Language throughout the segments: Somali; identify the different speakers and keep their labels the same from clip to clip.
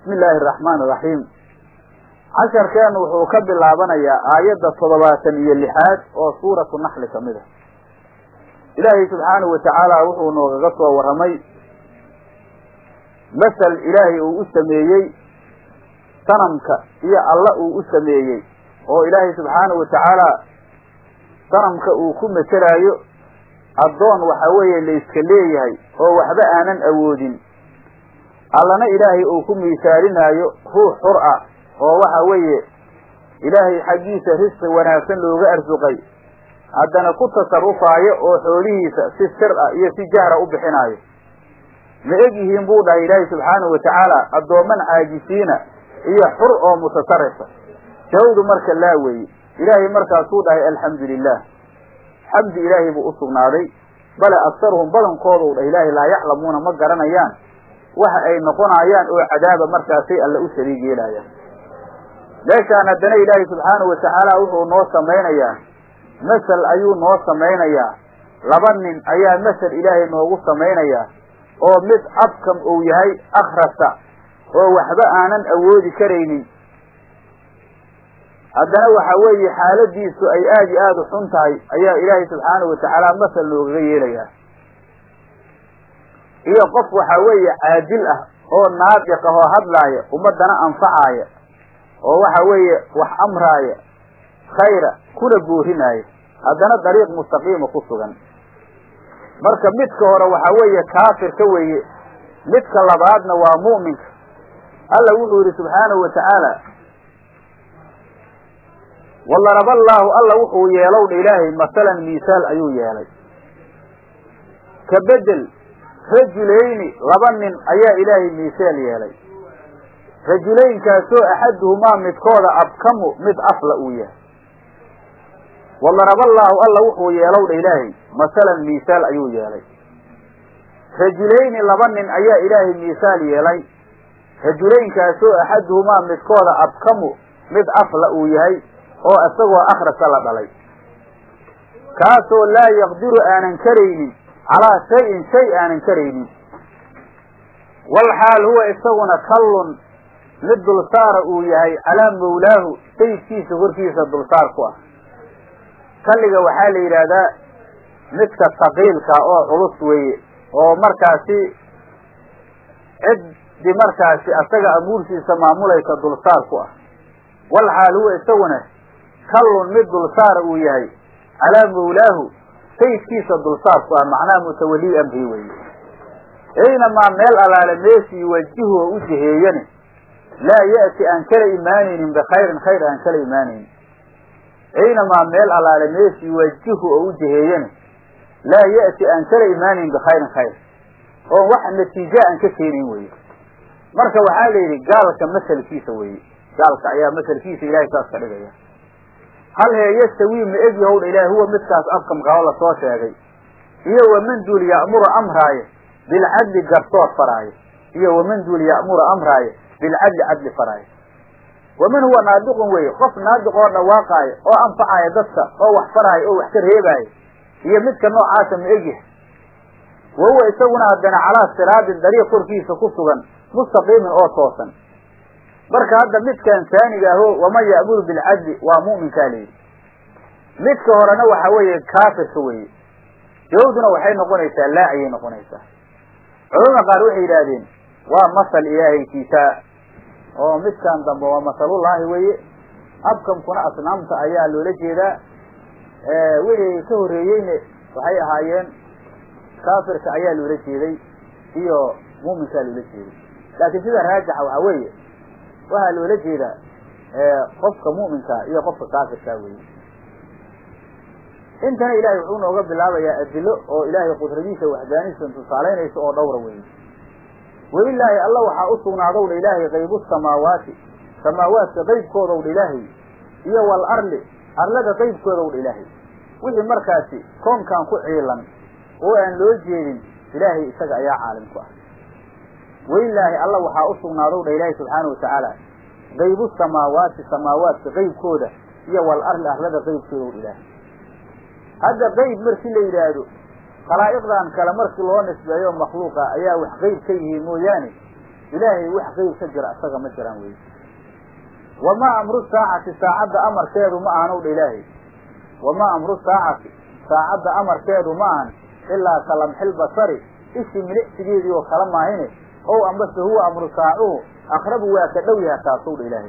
Speaker 1: bismi illaahi araxmaan iraxiim casharkeennu wuxuu ka bilaabanayaa aayadda toddobaatan iyo lixaad oo suuratu naxli ka mid a ilaahay subxaanahu watacaala wuxuu noogaga soo warramay masal ilaahay uu u sameeyey sanamka iyo alla uu u sameeyey oo ilaahay subxaanahu watacaala sanamka uu ku materaayo addoon waxa weeye la iska leeyahay oo waxba aanan awoodin allana ilaahay uu ku miisaalinaayo ruux xur ah oo waxa weeye ilaahay xaggiisa risqi wanaagsan looga arsuqay haddana ku tasarufaayo oo xoolihiisa si sir ah iyo si jahra u bixinaayo ma eg yihiin buu dhahay ilaahay subxaanahu watacaala addooman caajisiina iyo xur oo mutasarifa jawdu marka laa weeye ilaahay markaasuu dhahay alxamdu lilah xamdi ilaahay buu usugnaaday bale aktaruhum badankoodu dhah ilaahay laa yaclamuuna ma garanayaan waxa ay noqonayaan oo cadaaba markaasay alla u shariig yeelayaan meeshaan haddana ilaahay subxaanahu watacaala wuxuu noo samaynayaa masal ayuu noo samaynayaa laba nin ayaa masal ilaahay noogu samaynayaa oo mid abkam uu yahay akhrasa oo waxba aanan awoodi karaynin haddana waxa weeye xaaladiisu ay aada iyo aada u xun tahay ayaa ilaahay subxaanahu watacaala masal noogaga yeelayaa iyo qof waxa weeye caadil ah oo naadiq ah oo hadlaaya ummadana anfacaaya oo waxa weeye wax amraaya khayra kuna boorinaaya haddana dariiq mustaqiima ku sugan marka midka hore waxa weeye kaafirka weeye midka labaadna waa mu'minka alla wuxuu yidhi subxaanahu watacaala walaraba allaahu alla wuxuu yeelow dha ilaahay masalan miisaal ayuu yeelay ka bedel rajulayni laba nin ayaa ilaahay miisaal yeelay rajulaynkaasoo axaduhumaa midkooda abkamu mid afla uu yahay walaraba allaahu alla wuxuu yeelow dha ilaahay masalan miisaal ayuu yeelay rajulayni laba nin ayaa ilaahay miisaal yeelay rajulaynkaasoo axaduhumaa midkooda abkamu mid afla uu yahay oo isagoo akhrasa la dhalay kaasoo laa yaqdiru aanan karaynin calaa shayin shay aanan karaynin walxaal huwa isaguna kallun mid dulsaara uu yahay calaa mawlaahu sayidkiisa korkiisa dulsaar ku ah kalliga waxaa la yidhaahdaa midka saqiilka oo culus weeye oo markaasi ciddi markaasi asaga amuurtiisa maamulaysa dulsaar ku ah walxaal huwa isaguna kallun mid dulsaara uu yahay calaa mawlaahu sayidkiisa dulsaar ku ah macnaha mutawalii amri weeye aynamaa meel allaale meeshii yuwajihu oo u jiheeyani laa ya'ti aan kala imaanaynin bikhayrin khayr aan kala imaanaynin aynamaa meel allaale meeshii yuwajihu oo u jiheeyani laa ya'ti aan kala imaanayn bikhayrin khayr oo wax natiija aan ka keenayn weye marka waxaa la yidhi gaalka masalkiisa weeye gaalka ayaa masalkiisa ilahay saas ka dhigaya hal hee yastawi ma eg yahowdha ilahi huwa midkaas afkamqabo lasoo sheegay iyo waman duul ya'muru amraaye bilcadli garsoor faraaye iyo waman duul ya'muru amraaye bilcadli cadli faraaye waman huwa naadiqun weye qof naadiq oo dhawaaqaayo oo anfacaaya dadka oo wax faraayo oo wax ka reebaayo iyo midka noocaasa ma egyahay wa huwa isaguna haddana calaa siraadin dariiq korkiisa ku sugan mustaqiimin oo toosan marka hadda midkan saaniga aho waman ya'muru bilcadli waa mu'minkaa layidhi midka horena waxa weeye kaafirka weeye jawduna waxay noqonaysaa laa ayay noqonaysaa culamada qaar waxay yidhaahdeen waa masal ilaahaykiisa oo midkan dambe waa masalullaahi weeye abkamkuna asnaamta ayaa loola jeedaa wixii ka horreeyeyne waxay ahaayeen kaafirka ayaa loola jeeday iyo mu'minkaa loola jeeday laakiin sida raajixa waxaa weeye waxaa loola jeedaa qofka mu'minkaa iyo qofka kaafirkaa weeye intana ilahay wuxuu nooga bilaabayaa adilo oo ilaahay qudradiisa waxdaaniisa tusaalaynaysa oo dhowra weeye welilaahi alla waxaa u sugnaadow dha ilaahay qaybu samaawaati samaawaadka qaybkoodow dha ilaahay iyo wal arli arlada qaybkoodow dha ilaahay wixii markaasi koonkan ku ciilan oo aan loo jeedin ilaahay isaga ayaa caalim ku ah welilaahi alla waxaa u sugnaadow dha ilaahay subxaana watacaala qaybu samaawaati samaawaadka qaybkooda iyo wal arli arlada qaybkoodow dha ilaahay hadda qayb markii la yidhaahdo khalaa'iqdan kale markii loo nisbeeyo makhluuqa ayaa wax qayb ka yihiin mooyaane ilaahay wax qeyb ka jira isaga ma jiraan wey wamaa amru saacati saacadda amarkeedu ma ahan owdha ilaahay wamaa amru saacati saacadda amarkeedu ma ahan ilaa ka lamxil basari ishi milicsigeedii oo kala maahine ow ambase huwa amru saacuhu aqrabu waa ka dhow yaha taasowdha ilaahay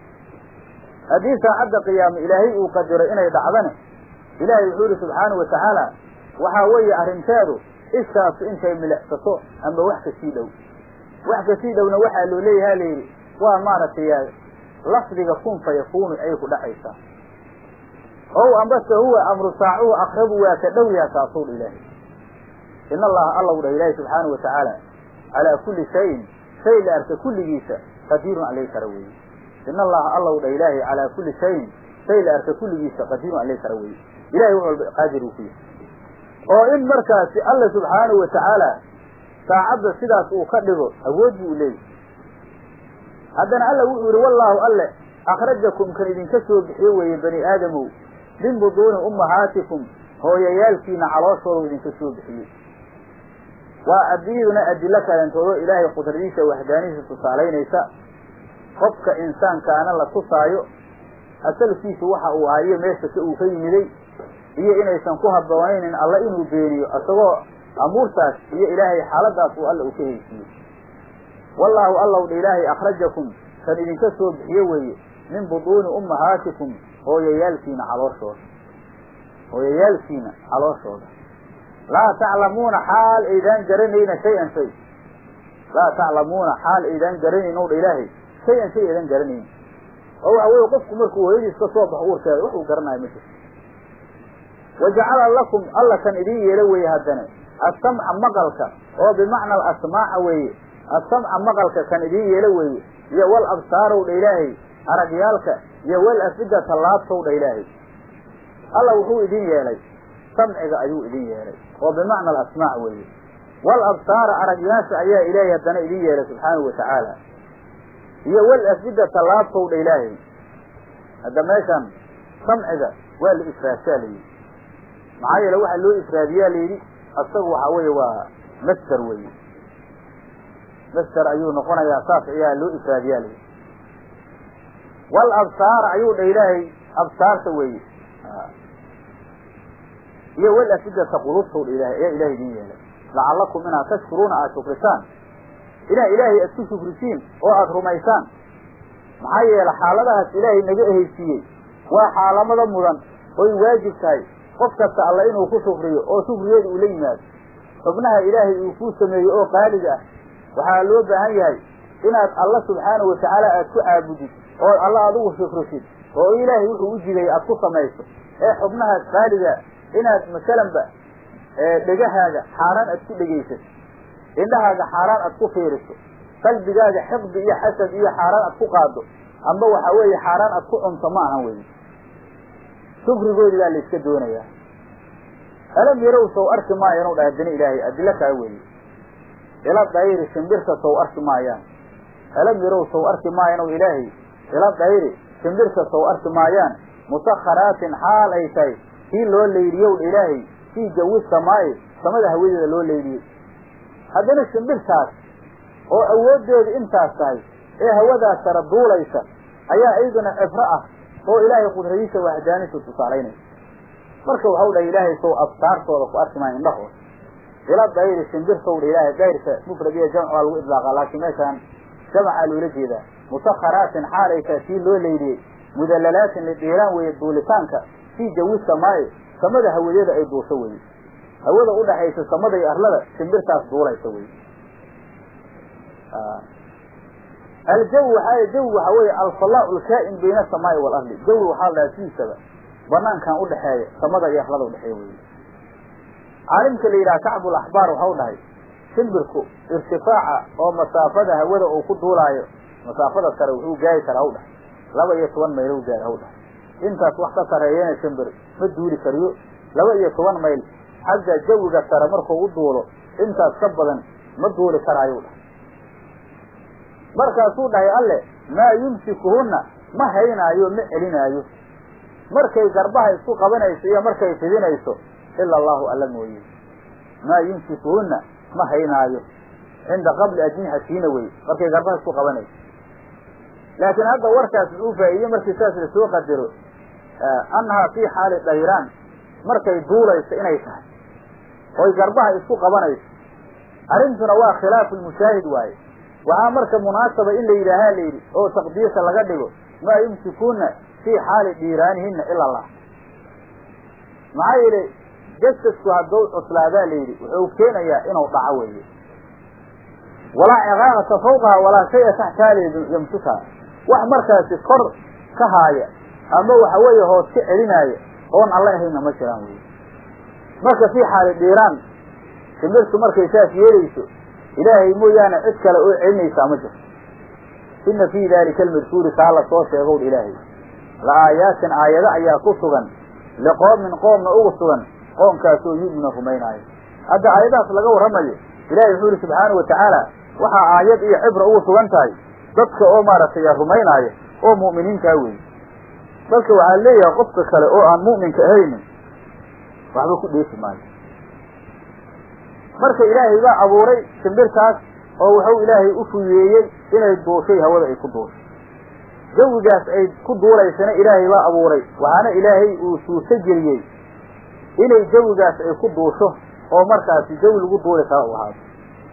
Speaker 1: haddii saacadda qiyaame ilaahay uu qadiro inay dhacdane ilaahay wuxuu yihi subxaanahu watacaala waxaa weeye arrinteedu ishaasu intay milicsato amba wax kasii dhow wax kasii dhowna waxaa loo leeyaha layidhi waa maaragtay lafdiga kun fa yakuunu ayay ku dhacaysaa ow ambase huwa amru saacuhu aqrabu waa ka dhow yaha taasuu dha ilaahay in allaha allow dhah ilaahi subxaanahu watacaala calaa kulli shayin shay la arka kulligiisa qadiirun alay kara weeye in allaha allow dhah ilaahay calaa kulli shayin shay la arka kulligiisa qadiirun alay kara weeye ilahay wax walba qaadir uu ku yahay oo in markaasi alla subxaanahu watacaala saacadda sidaas uu ka dhigo awood buu leeyahy haddana alla wuxuu yihi wallaahu alle akhrajakum kan idinka soo bixiyo weeye bani aadamow min buduuni ummahaatikum hooyayaalkiina calooshooda idinka soo bixiyey waa adiyaduna adilo kaleentoodoo ilaahay qudradiisa waxdaanihiisa tusaalaynaysa qofka insaankaana la tusaayo asalkiisu waxa uu ahayo meesha ka uu ka yimiday iyo inaysan ku habboonaynin alla inuu beeniyo isagoo amuurtaas iyo ilaahay xaaladaas uu alla uu ka heysiiyey wallaahu allow dha ilaahay akhrajakum kan idinka soo bixiyo weeye min buduuni ummahaatikum hooyayaalkiina calooshooda hooyayaalkiina calooshooda laa taclamuuna xaal aydaan garanayna shay-an shay laa taclamuuna xaal aydaan garanayn ow dha ilaahay shay-an shay aydan garanayn oo waxa weye qofku markuu hooyadiis ka soo baxo uurkeeda wax uu garanayo ma jirto wajacala lakum alla kan idiin yeelo weeye haddana assamca maqalka oo bimacna alasmaaca weeye assamca maqalka kan idiin yeelo weeye iyo wal absaarow dha ilaahay aragyaalka iyo wal afidata laabtow dha ilaahay alla wuxuu idin yeelay samciga ayuu idin yeelay oo bimacna alasmaac weeye wal absaara aragyaasha ayaa ilaahay haddana idin yeelay subxaanahu watacaala iyo wal afidata laabtow dha ilaahay hadda meeshan samciga waa la ifraashaa layidhi maxaa yeele waxaa loo ifraadiyaa layidhi asagu waxaa weeye waa master weeye master ayuu noqonayaa saas ayaa loo ifraadiyaa layidhi wal absaar ayuu dha ilaahay absaarta weeye iyo wal afidata qulubtow dha ilahay ayaa ilahay idin yeelay lacallakum inaad tashkuruuna aada shukrisaan inaa ilaahay aad ku shukrisiin oo aada rumaysaan maxaa yeele xaaladahaas ilaahay naga ehaysiiyey waa xaalamada mudan oy waajib tahay qof kasta alla inuu ku shukriyo oo shukrigeeda uu la yimaado xubnaha ilaahay uu kuu sameeyey oo qaaliga ah waxaa loo baahan yahay inaad alla subxaanahu watacaala aad ku caabudid oo alla adigu shukrisid oo ilaahay wuxuu u jigay aad ku samayso ee xubnahaas qaaliga inaad masalanba dhegahaaga xaaraan aad ku dhegaysad indhahaaga xaaraan aad ku fiiriso qalbigaaga xiqdi iyo xasad iyo xaaraan aad ku qaado amba waxa weeye xaaraan aad ku cunto ma ahan weye shukrigoodi baa layska doonayaa alam yarow sow arki maayo inuu dhahay dani ilaahay adilo kaa weeye ila dayri shimbirta sow arki maayaan alam yarow sow arki maayo inuu ilaahay ila dayri shimbirta sow arki maayaan musakharaatin xaal ay tahay kii loo layliyow dha ilaahay fii jawi samaa'i samada hawadeeda loo layliyey haddana shimbirtaas oo awooddeedu intaas tahay ee hawadaas sara duulaysa ayaa iyaduna cibro ah oo ilaahay qudradiisa waxdaanisu tusaalaynaysa marka waxau dhahay ilaahay sow absaartooda ku arki maayo indhahooda ila dayri shimbirtow dha ilaahay dayrka mufrad iyo jamc waa lagu idlaaqa laakiin meeshaan jamcaa loola jeedaa musakharaatin xaalaytaa kii loo layliyey mudallalaatin lidhiiraan weeye duulitaanka fii jawi samaa'i samada hawadeeda ay duusho weye hawada udhaxaysa samada iyo arlada shimbirtaas duulaysa wey aljawi waxaa jawi waxaa weeye alfalaa lkaa'in bayna asamaai waalardi jawi waxaa la dhahaa sidiisaba banaankan udhaxeeya samada iyo arlada udhexeeya wey caalimka la yidhaha kacbul axbaar waxau dhahay shimbirku irtifaaca oo masaafada hawada uu ku duulaayo masaafada sare wuxuu gaari karaa haw dhahay laba iyo toban mayl u gaari haw dhahay intaas wax ka sareeyana shimbir ma duuli kariyo laba iyo toban mayl xagga jawiga sare markuu u duulo intaas ka badan ma duuli karaayu dhahay markaasuu dhahay alle maa yumsikuhunna ma haynaayo ma celinaayo markay garbaha isku qabanayso iyo markay fidinayso ila allahu alla mooye maa yumsikuhunna ma haynaayo cinda qabli ajnixatiina wey markay garbaha isku qabanayso laakiin hadda warkaas uu faa'iidey markii saas lasoo qadaro annahaa fii xaali dayraan markay duulayso inay tahay oy garbaha isku qabanayso arrintuna waa khilaafu lmushaahid waaye waxaa marka munaasaba in la yidhaahaa la yidhi oo taqdiirka laga dhigo maa yumsikuuna fii xaali dhiiraanihina ila allah maxaa yeele jasadku hadduu cuslaadaa la yidhi wuxuu keenayaa inuu dhaco weeye walaa ciqaamata fawqaha walaa shaya taxtaaleedu yamsukaa wax markaasi kor ka haaya ama waxa weeye hoos ka celinaaya oon alla ahayna ma jiraan wey marka fii xaali dhiiraan shimirtu markay saas yeelayso ilaahay mooyaane cid kale oo celinaysaa ma jirto ina fii daalika almadkuuri kaa la soo sheegow ilaahay la aayaatin aayado ayaa ku sugan liqoomin qoomna ugu sugan qoomkaasoo yu'minu rumaynaayo hadda aayadahaas laga warramayo ilahay wuxuu yihi subxaana wa tacaala waxaa aayad iyo cibra ugu sugan tahay dadka oo maaragtay rumaynaaya oo mu'miniintaa weeye dadka waxaa leeyahay qofka kale oo aan mu'minka ahaynin waxba ku dheefi maayo marka ilaahay baa abuuray shimbirtaas oo wuxuu ilaahay u fuyeeyey inay duushay hawada ay ku duushay jawigaas ay ku duulaysana ilaahay baa abuuray waxaana ilaahay uu suurto geliyey inay jawigaas ay ku duusho oo markaasi jawi lagu duuli kara u ahaado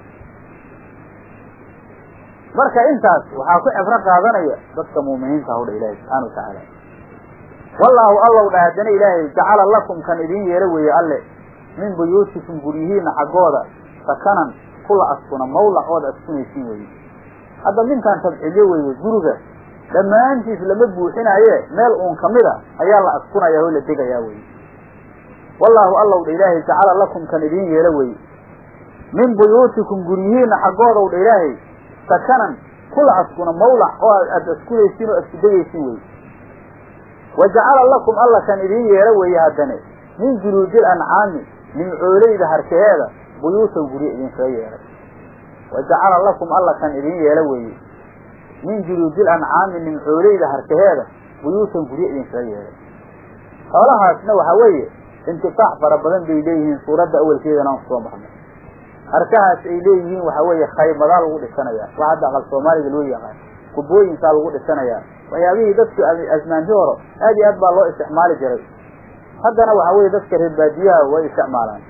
Speaker 1: marka intaas waxaa ku cibro qaadanaya dadka muuminiinta hawdha ilaahay subxaana wa tacaala wallaahu allow dha haddana ilaahay jacala lakum kan idin yeelo weeye alle min buyuutikum guryihiina xaggooda sakanan kula askuna mawlac ood askunaysiin weye hadda minkaan tabcilyo weeye guriga dhammaantiis lama buuxinaaye meel uun kamid a ayaa la askunaya oo la degayaa weye wallaahu allow dha ilaahay jacala lakum kan idin yeelo weye min buyuutikum guryihiina xaggoodaw dha ilaahay sakanan kula askuna mawlac oo aad askunaysiin oo asku degaysiin weye wa jacala lakum alla kan idin yeelo weeye haddane min juluudil ancaami nimcooleyda harkaheeda buyuutan guryo idinkaga yeelay wa jacala lakum alla kan idin yeelo weeye min juluudil ancaami nimcooleyda harkaheeda buyuutan guryo idinkaga yeelay xoolahaasna waxaa weeye intifaac fara badan bay leeyihiin suuradda awelkeedana aan kusoo marnay harkahaas ay leeyihiin waxaa weeye khaymadaa lagu dhisanayaa wax hadda aqal soomaaliga loo yaqaan kubooyinkaa lagu dhisanayaa waxyaabihii dadku asmaanti horo aad iyo aad baa loo isticmaali jiray haddana waxaa weeye dadka reer baadiyaha way isticmaalaan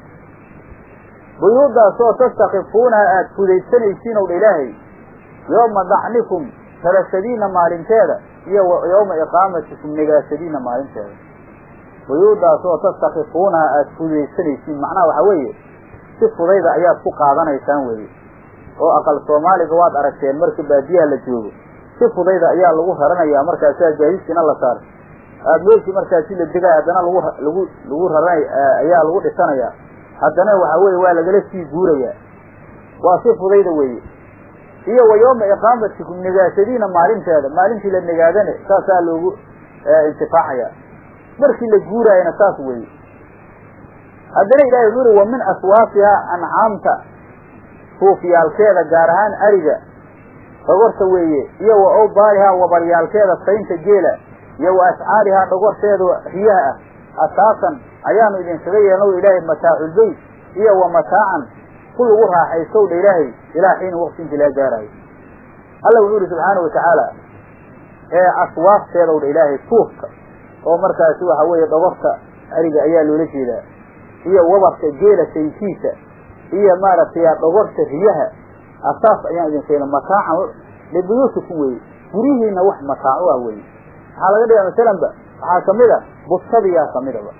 Speaker 1: buyuudaasoo tastakifuunaha aada fudaysanaysiin ow dha ilaahay yooma dacnikum talashadiina maalinteeda iyo yooma iqaamatikum negaashadiina maalinteeda buyuudaasoo tastakifuunaha aada fudaysanaysiin macnaha waxaa weeye si fudayda ayaad ku qaadanaysaan weye oo aqal soomaaliga waad aragteen marka baadiyaha la joogo si fudayda ayaa lagu raranayaa markaasaa gaadiskiina la saar aada meeshii markaasi la degay haddana lagu lagu lagu raranay ayaa lagu dhisanayaa haddana waxaa weye waa lagala sii guurayaa waa si fudayda weeye iyo wa yooma iqaamatikum negaashadiina maalinteeda maalintii la negaadane saasaa loogu intifaacaya markii la guuraayana saas weeye haddana ilahay wuxuu uri wa min aswaafihaa ancaamta suufyaalkeeda gaar ahaan ariga dhogorta weeye iyo wa awbaarihaa wabaryaalkeeda saynta geela iyo wa ascaarihaa dhogorteeda riyaha ah asaasan ayaanu idinkaga yeelnow ilaahay mataaculbeyt iyo wa mataacan ku lagu raaxaystow dha ilaahay ilaa xiina waqti intii laga gaaraayo alla wuxuu yihi subxaana wa tacaala ee aswaafteedaw dha ilaahay suufka oo markaasi waxa weeye dhogorta ariga ayaa loola jeedaa iyo wabarka geela sayntiisa iyo maaragtay dhogorta riyaha asaas ayaan idin keena mataacan libuyuutikum weye guryihiina wax mataaco ah weye waxaa laga dhigaa masalanba waxaa kamid a bustadiyaa kamidaba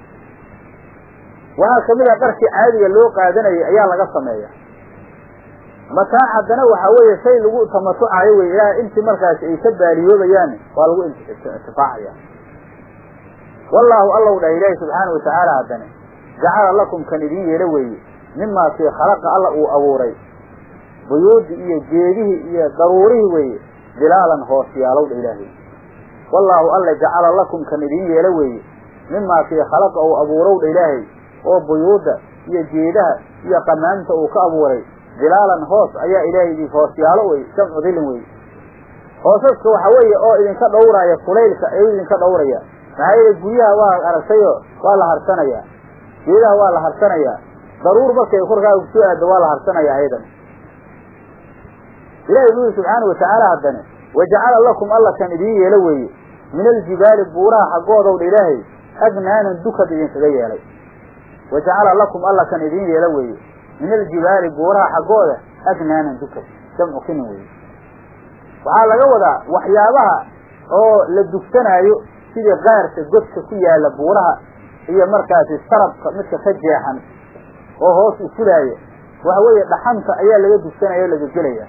Speaker 1: waxaa kamid a dharkii caadiga loo qaadanayay ayaa laga sameeya mataac haddana waxaa weeye shay lagu tamatucayo wey ilaa intii markaasi ay ka baaliyoobayaan waa lagu intifaacaya wallaahu allow dhah ilaahi subxaana wa tacaala haddane jacala lakum kan idin yeelo weeye mimaa kii khalaqa alla uu abuuray buyuudi iyo geedihii iyo daruurihii weeye dilaalan hoosyaalow dha ilaahay wallaahu alla jacala lakum kan idin yeelo weeye mimaa kii khalaqa uu abuurow dha ilaahay oo buyuudda iyo geedaha iyo qamaamta uu ka abuuray dilaalan hoos ayaa ilaahay idin hoosyaalo wey jamcu dilin wey hoosaska waxa weeye oo idinka dhowraya kulaylka ayuu idinka dhowraya maxaa yeele guryaha waa aragtayo waa la harsanayaa geedaha waa la harsanayaa daruur markay korkaaga kusoo aado waa la harsanayaa ayadan ilahi wuxuu yihi subxaana watacaala haddane wajacala lakum alla kan idiin yeelo weeye min aljibaali buuraha xaggoodow dha ilaahay adnaanan dukad idinkaga yeelay wajacala lakum alla kan idiin yeelo weeye min aljibaali buuraha xaggooda adnaanan dukad jamcu kinin weye waxaa laga wadaa waxyaabaha oo la dugsanaayo sidii qaarka godka ku yaala buuraha iyo markaasi sarabka midka ka jeexan oo hoos u fulaaya waxa weeye dhaxanta ayaa laga dugsanaya o laga gelaya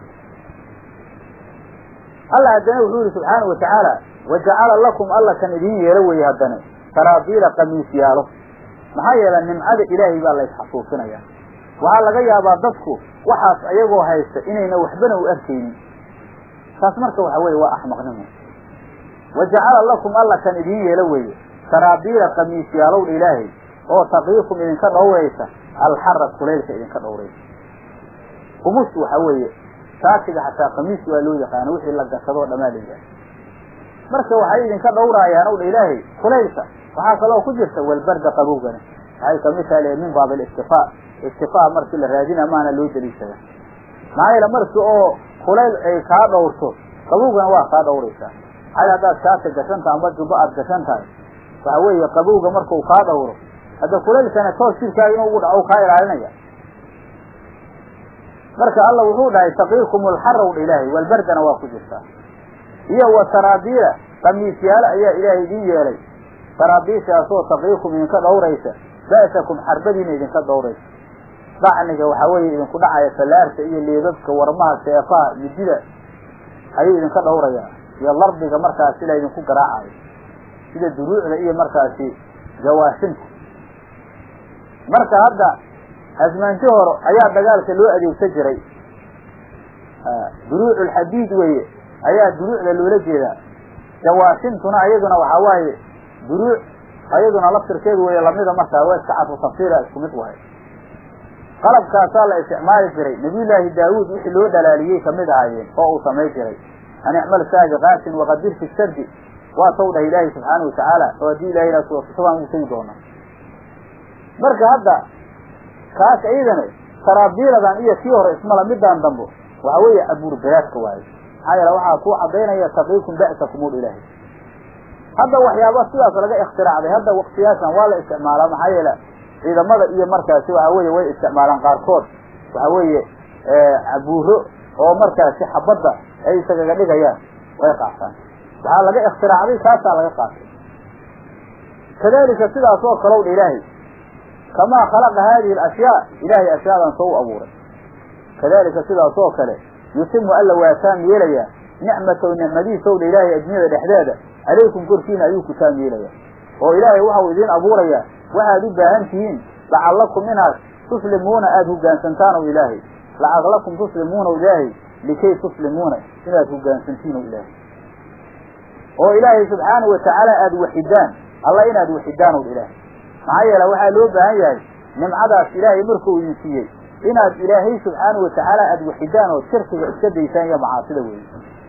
Speaker 1: alla haddana wuxuu yihi subxaana wa tacaala wajacala lakum alla kan idiin yeelo weye haddana saraabiila kamiis yaalo maxaa yeelay nimcada ilaahay baa la isxasuusinaya waxaa laga yaabaa dadku waxaas ayagoo haysta inayna waxbana u arkaynin taas marka waxa weye waa axmaqnimo wajacala lakum alla kan idiin yeelo weeye saraabiila kamiis yaalowdha ilaahay oo taqiikum idinka dhowraysa alxara kulaylka idinka dhowraysa kumus waxa weeye shaatiga xataa kamiis waa loo yaqaano wixii la gashadoo dhamaa la marka waxay idinka dhowraayaan ow dha ilaahay kulaylka waxaa kaloo ku jirta walbarda qabowgana waxay kamid tahay min baab alistifaa istifaa markii la raadina maana loo daliishada maxaa yeele marki oo kulayl ay kaa dhowrto qabowgana waa kaa dhowraysaa maxaa haddaad shaati gashan tahay amba jubbo aad gashan tahay waxa weeye qabowga markau kaa dhowro hadda kulaylkana toos jirkaaga inuu ugu dhaco kaa ilaalinaya marka alla wuxuu dhahay taqiikum alxaraw dha ilaahay walbardana waa ku jirtaa iyo wa saraabiila kamiisyaalo ayaa ilaahay idiin yeelay saraabiishaasoo taqiikum idinka dhowraysa ba'sakum xarbadiina idinka dhowraysa dacniga waxaa weeye idinku dhacaya fallaarta iyo leebabka warmaha seefaha midida ayuu idinka dhowrayaa iyo lardiga markaas sila idinku garaacayo sida duruucda iyo markaasi jawaashinta marka hadda asmaanti hore ayaa dagaalka loo adeegsan jiray duruucu lxadiid weeye ayaa duruucda loola jeedaa jawaashintuna ayaduna waxaa waaye duruuc ayaduna laftirkeedu weeye lamida markaa waa iska cadfu tafsiira isku mid wahay qalabkaasaa la isticmaali jiray nabiyullaahi daawuud wixii loo dhalaaliyey kamid ahaayeen oo uu samay jiray an icmal saabiqaatin waqadir fi sardi waa taw dhah ilaahi subxaana watacaala oo haddii ilahay ina suwasasabaan ugu tegi doona marka hadda kaas iyadana saraabiiladan iyo kii hore ismala midaan dambo waxa weeye abuurbeyaadka waaye maxaa yeele waxaa kuu cadaynaya taqiikum ba'sakum ul ilaahi hadda waxyaaba sidaas laga ikhtiraacday hadda waktiyaashan waa la isticmaalaa maxaa yeele ciidamada iyo markaasi waxa weeye way isticmaalaan qaarkood waxa weeye abuuro oo markaasi xabadda ay isagaga dhigayaan way qaataan waxaa laga ikhtiraacday kaasaa laga qaatay kadalika sidaas oo kalow dha ilaahay kamaa khalaqa haadihi alashyaa ilaahay ashyaadan soo u abuuray kadalika sidaas oo kale yutimu alla waa taam yeelayaa nicmatow nicmadiisow dha ilaahay addunyada dhexdeeda calaykum korkiina ayuu ku taam yeelayaa oo ilaahay waxau idiin abuurayaa waxaad u baahan tihiin lacallakum inaad tuslimuuna aada hoggaansantaan ow ilaahay lacallakum tuslimuuna ilaahay likay tuslimuuna inaad hoggaansantiin ow ilaahay oo ilaahay subxaanahu watacaala aada waxidaan alla inaad waxidaan ow ilaahay maxaa yeele waxaa loo baahan yahay nimcadaas ilaahay markuu idin siiyey inaad ilaahay subxaanahu watacaala aada waxidaan oo shirkiga iska daysaan iyo macaasida weeye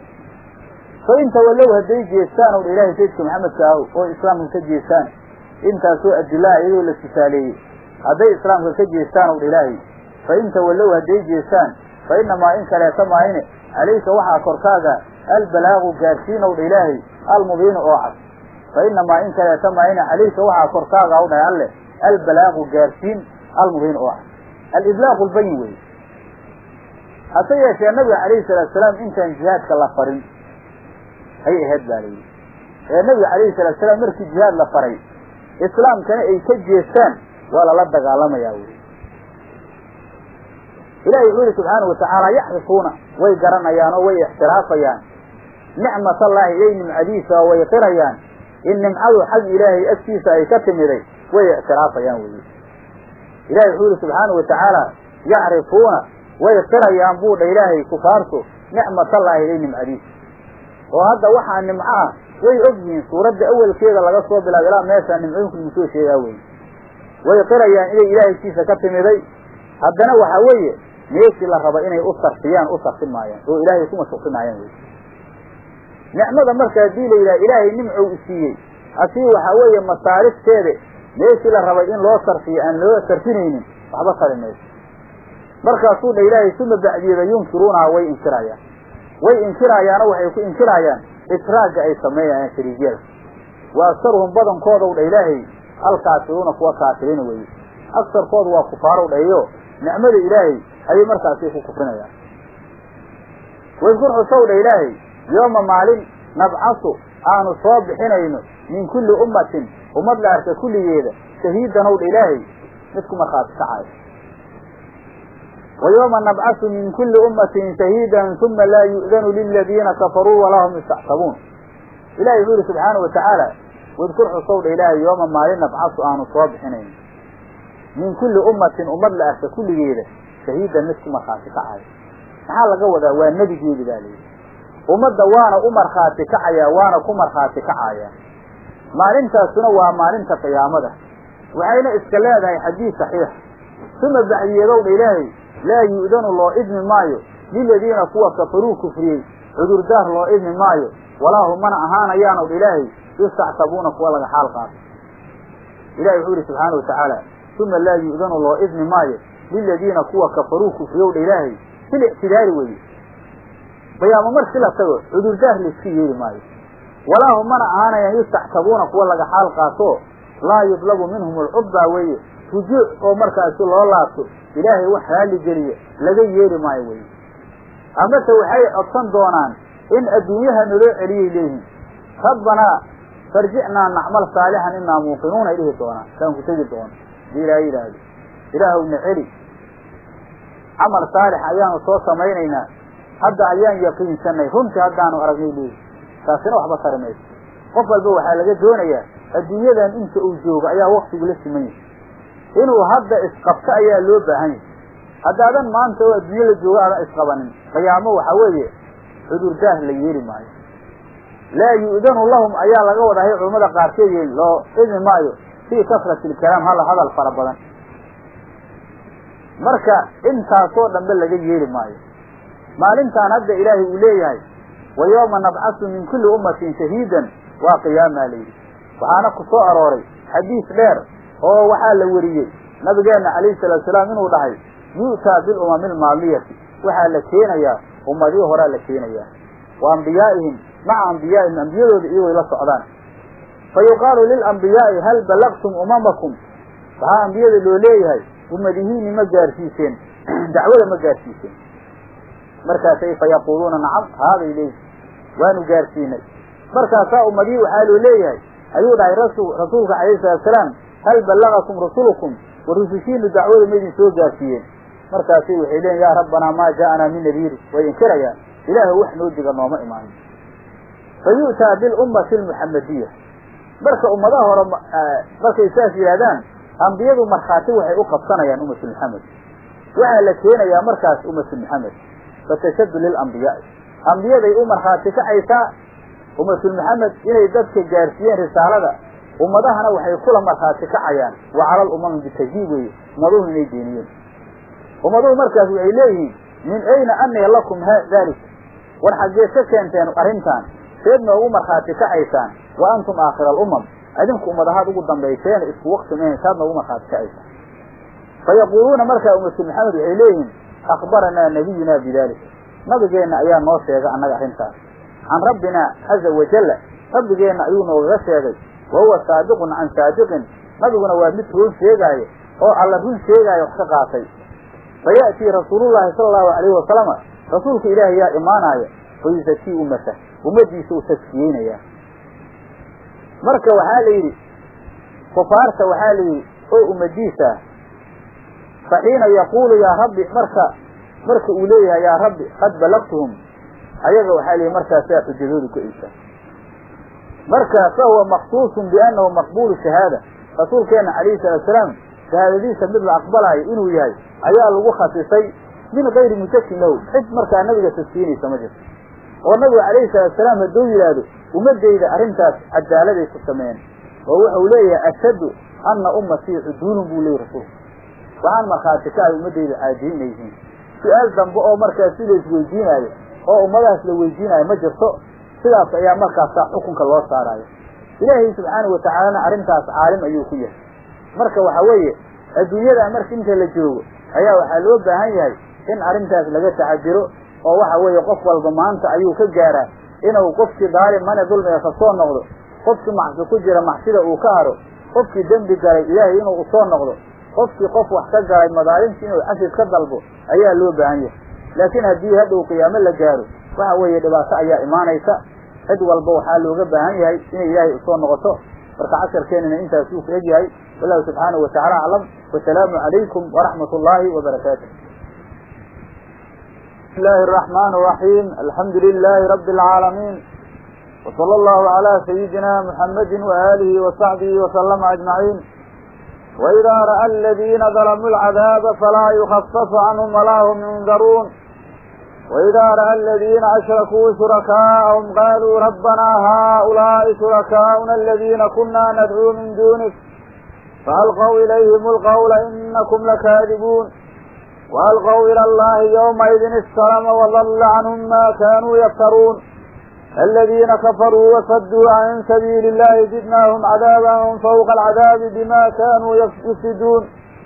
Speaker 1: fa in tawallow hadday jeestaan ow ilaahay sayidka maxamedka ah oo islaamka ka jeestaan intaasoo adilaa iyadoo la tusaaleeyey hadday islaamka ka jeestaan ow ilaahay fa in tawallow hadday jeestaan fa inamaa in kaleeta maahine calayka waxaa korkaaga albalaagu gaadhsiin ow dha ilaahay almubiinu oo cad fa inamaa in kaleeta maahine calayka waxaa korkaaga ow dhahay alle albalaagu gaadhsiin almubiin oo cad aliblaaqu lbayin wey hase yeeshee nabiga calayhi salaatu salaam intaan jihaadka la farin ayay ahayd baa layidhi ee nabiga calayhi salatu salaam markii jihaad la faray islaamkana ay ka jeestaan waa lala dagaalamayaa wey ilahi wuxuu yihi subxaana watacaala yaxrifuuna way garanayaan oo way ixtiraafayaan nicmat allaahi ilay nimcadiisa oo way qirayaan in nimcadu xag ilaahay agtiisa ay ka timiday way ictiraafayaan wey ilahi wuxuu yihi subxaana watacaala yacrifuuna way qirayaan buu dha ilaahay kufaartu nicmatallaahi ilay nimcadiisa oo hadda waxaa nimco ah way og yihiin suuradda awelkeeda laga soo bilaabo ilaa meeshaa nimcooyinku lagu soo sheegaa wey way qirayaan inay ilaahaykiisa ka timiday haddana waxa weeye meeshii la raba inay u sarfiyaan u sarfin maayaan oo ilaahay kuma shukri maayaan wey nicmada marka haddii la yidhaha ilaahay nimcou isiiyey asii waxaa weeye masaarifteeda meeshii la rabay in loo sarfiyo aan loo sarfinaynin waxba tari mayso markaasuu dha ilaahay suma bacdiyeeda yunkiruunaha way inkirayaan way inkirayaano waxay ku inkirayaan israagga ay sameeyayaan shariigyada wa aktaruhum badankoodaw dha ilaahay alkaafiruuna kuwa kaafiriina weeye agsarkoodu waa kufaarow dhayo nicmada ilaahay ayay markaasi ku kufrinayaan waydkur xusow dha ilaahay yooma maalin nabcasu aanu soo bixinayno min kulli ummatin ummad la arka kulligeeda shahiidanow dha ilaahay mid ku markhaati kacayo wa yooma nabcasu min kulli ummatin shahiidan uma laa yu'danu liladiina kafaruu walaa hum yustactabuun ilahay wuxuu yihi subxaanau watacaala wadkur xusow dha ilaahay yooma maalin nabcasu aanu soo bixinayno min kulli ummatin ummad la arka kulligeeda shahiidan mid ku markhaati kacayo maxaa laga wadaa waa nebigeedi baa layidhi ummadda waana u markhaati kacayaa waana ku markhaati kacayaa maalintaasuna waa maalinta qiyaamada waxayna iska leedahay xadiis saxiix suma bacdiyeedow dha ilaahay laa yu'danu loo idmi maayo liladiina kuwa kafaruu kufriyey cudurdaar loo idmi maayo walaa hum mana ahaanayaanow dha ilaahay yustactabuuna kuwa laga xaal qaato ilahi wuxuu yihi subxaana wa tacaala uma laa yu'danu loo idmi maayo liladiina kuwa kafaruu kufriyow dha ilaahay sil ictidaari weye bayaamo marki la tago cudurdaar layska yeeli maayo walaa hum mana ahaanayaan yustactabuuna kuwa laga xaal qaato laa yudlabu minhum alcudbaa weeye rujuuc oo markaasi loo laabto ilaahay wax raalli geliya laga yeeli maayo weye amase waxay codsan doonaan in adduunyaha naloo celiyay leeyihin rabbanaa farjicnaa nacmal saalixan inaa muuqinuun ay dhihi doonaan kaan ku tegi doono hadii ilaahay yidhaahdo ilaahowna celi camal saalix ayaanu soo samaynaynaa hadda ayaan yaqiinsanay runtii haddaanu aragnay leeyihi taasina waxba tari mayso qof walba waxaa laga doonayaa adduunyadan inta uu joogo ayaa waktigu la siman yahay inuu hadda isqabto ayaa loo baahan yahay haddaadan maanta oo adduunyo la joogo aadan isqabanin qiyaamo waxaa weeye cudurdaar la yeeli maayo laa yu'danu lahum ayaa laga wadahay culammada qaarkeed yeeli loo idmi maayo fii kasrati ilkalaam hal hadal fara badan marka intaasoo dhanbe laga yeeli maayo maalintaan hadda ilaahay uu leeyahay wa yooma nabcasu min kulli ummatin shahiidan waa qiyaamaa layidhi waxaana ku soo arooray xadiis dheer oo waxaa la weriyey nabigeenna calayhi salaatu salaam inuu dhahay yu'taa bilumami almaadiyati waxaa la keenayaa ummadii horaa la keenayaa wa ambiyaa'ihim maca ambiyaa'ihim ambiyadooda iyagooy la socdaan fa yuqaalu lilambiyaai hal ballaqtum umamakum waxaa ambiyada loo leeyahay ummadihiini ma gaarsiiseen dacwada ma gaarsiiseen markaasay fa yaquuluuna nacam haaday leeyihin waanu gaarsiinay markaasaa ummadihii waxaa loo leeyahay ayuu dhahay rasuulka calayhi salaatu salaam hal ballagakum rusulukum wa rusushiinu dacwada ma idin soo gaarsiiyeen markaasay waxay leeyiin yaa rabbanaa maa jaa'anaa min nadiiri way inkirayaan ilaahu wax noo diga nooma imaanin fa yu'taa bilummati almuxamadiya marka ummadaha hore markay saas yidhahdaan ambiyadu markhaati waxay u qabsanayaan ummatu maxamed waxaa la keenayaa markaas ummatu maxamed fatashaddu lilambiyaai ambiyaday u markhaati kacaysaa ummatul maxamed inay dadka gaarsiiyeen risaalada ummadahana waxay kula markhaati kacayaan wa cala alumami bitajdiib weeye ummaduhu inay beeniyeen ummaduhu markaas waxay leeyihiin min ayna aniya lakum dalik war xaggeed ka keenteen arrintan seed noogu markhaati kacaysaan wa antum aakhira alumam adinku ummadahaad ugu dambayseen isku wakti mahen saad noogu markhaati kacaysaan fa yaquuluuna markaa ummatu maxamed waxay leeyihiin akhbaranaa nabiyunaa bidalik nabigeenna ayaa noo sheegay annaga arrintaas can rabbina caza wajalla rabbigeenna ayuu noogaga sheegay wa huwa saadiqun can saadiqin nabiguna waa mid run sheegaayo oo alla run sheegaayo wax ka qaatay fa ya'tii rasuulullahi sala allahu alayhi wasalama rasuulka ilaahay yaa imaanaya fa yusakii ummata ummaddiisa u taskiyeynayaa marka waxaa la yidhi kufaarta waxaa la yidhi oo ummadiisa ah fa xiina yaquulu yaa rabbi marka marka uu leeyahay yaa rabbi qad balagtuhum ayaga waxaa la yidhi markaasaa xujadoodu ka eysaa marka fa huwa maksuusun biannahu maqbuulu shahaada rasuulkeenna calayhi salaatu salaam shahaadadiisa mid la aqbalaayo inuu yahay ayaa lagu khasisay min gayri mujakin lahu cid markaa nabiga taskiinaysa ma jirto oo nabiga calayhi salaatu salaam hadduu yidhaahdo ummadayda arrintaas cadaaladay ku sameeyeen oo wuxuu leeyahay ashhadu anna ummatii cuduulun buu leeyahy rasuulku waxaan markhaati ka ahay ummadayda caadiyin inay yihiin su-aal dambe oo markaas si la isweydiinaayo oo ummadahaas la weydiinaayo ma jirto sidaas ayaa markaasa xukunka loo saaraayo ilaahay subxaanahu watacaalana arrintaas caalim ayuu ku yahay marka waxa weeye adduunyada marka inta la joogo ayaa waxaa loo baahan yahay in arrintaas laga taxadiro oo waxa weeye qof walba maanta ayuu ka gaaraa inuu qofkii daalimane dulmiga ka soo noqdo qofkii macsi ku jira macsida uu ka haro qofkii dembi galay ilaahay inuu usoo noqdo qofkii qof wax ka galay madaalimtii inuu cafis ka dalbo ayaa loo baahan yahay laakiin haddii hadhow qiyaamo la gaaro waxa weeye dhibaato ayaa imaanaysa cid walba waxaa looga baahan yahay inay ilaahay usoo noqoto marka casharkeenina intaasuu ku egyahay wallahu subxaanahu watacaala aclam wasalaamu calaykum waraxmat ullaahi wabarakaatu بسم الله الرحمن الرحيم الحمد لله رب العالمين وصلى الله على سيدنا محمد وآله وصحبه وسلم أجمعين وإذا رأى الذين ظلموا العذاب فلا يخفف عنهم ولا هم ينذرون وإذا رأى الذين أشركوا شركاءهم قالوا ربنا هؤلاء شركاؤنا الذين كنا ندعو من دونك فألقوا إليهم القول إنكم لكاذبون وألقوا إلى الله يومئذ السلام وضل عنهم ما كانوا يفترون الذين كفروا وصدوا عن سبيل الله زدناهم عذابا فوق العذاب بما كانوا يفسدون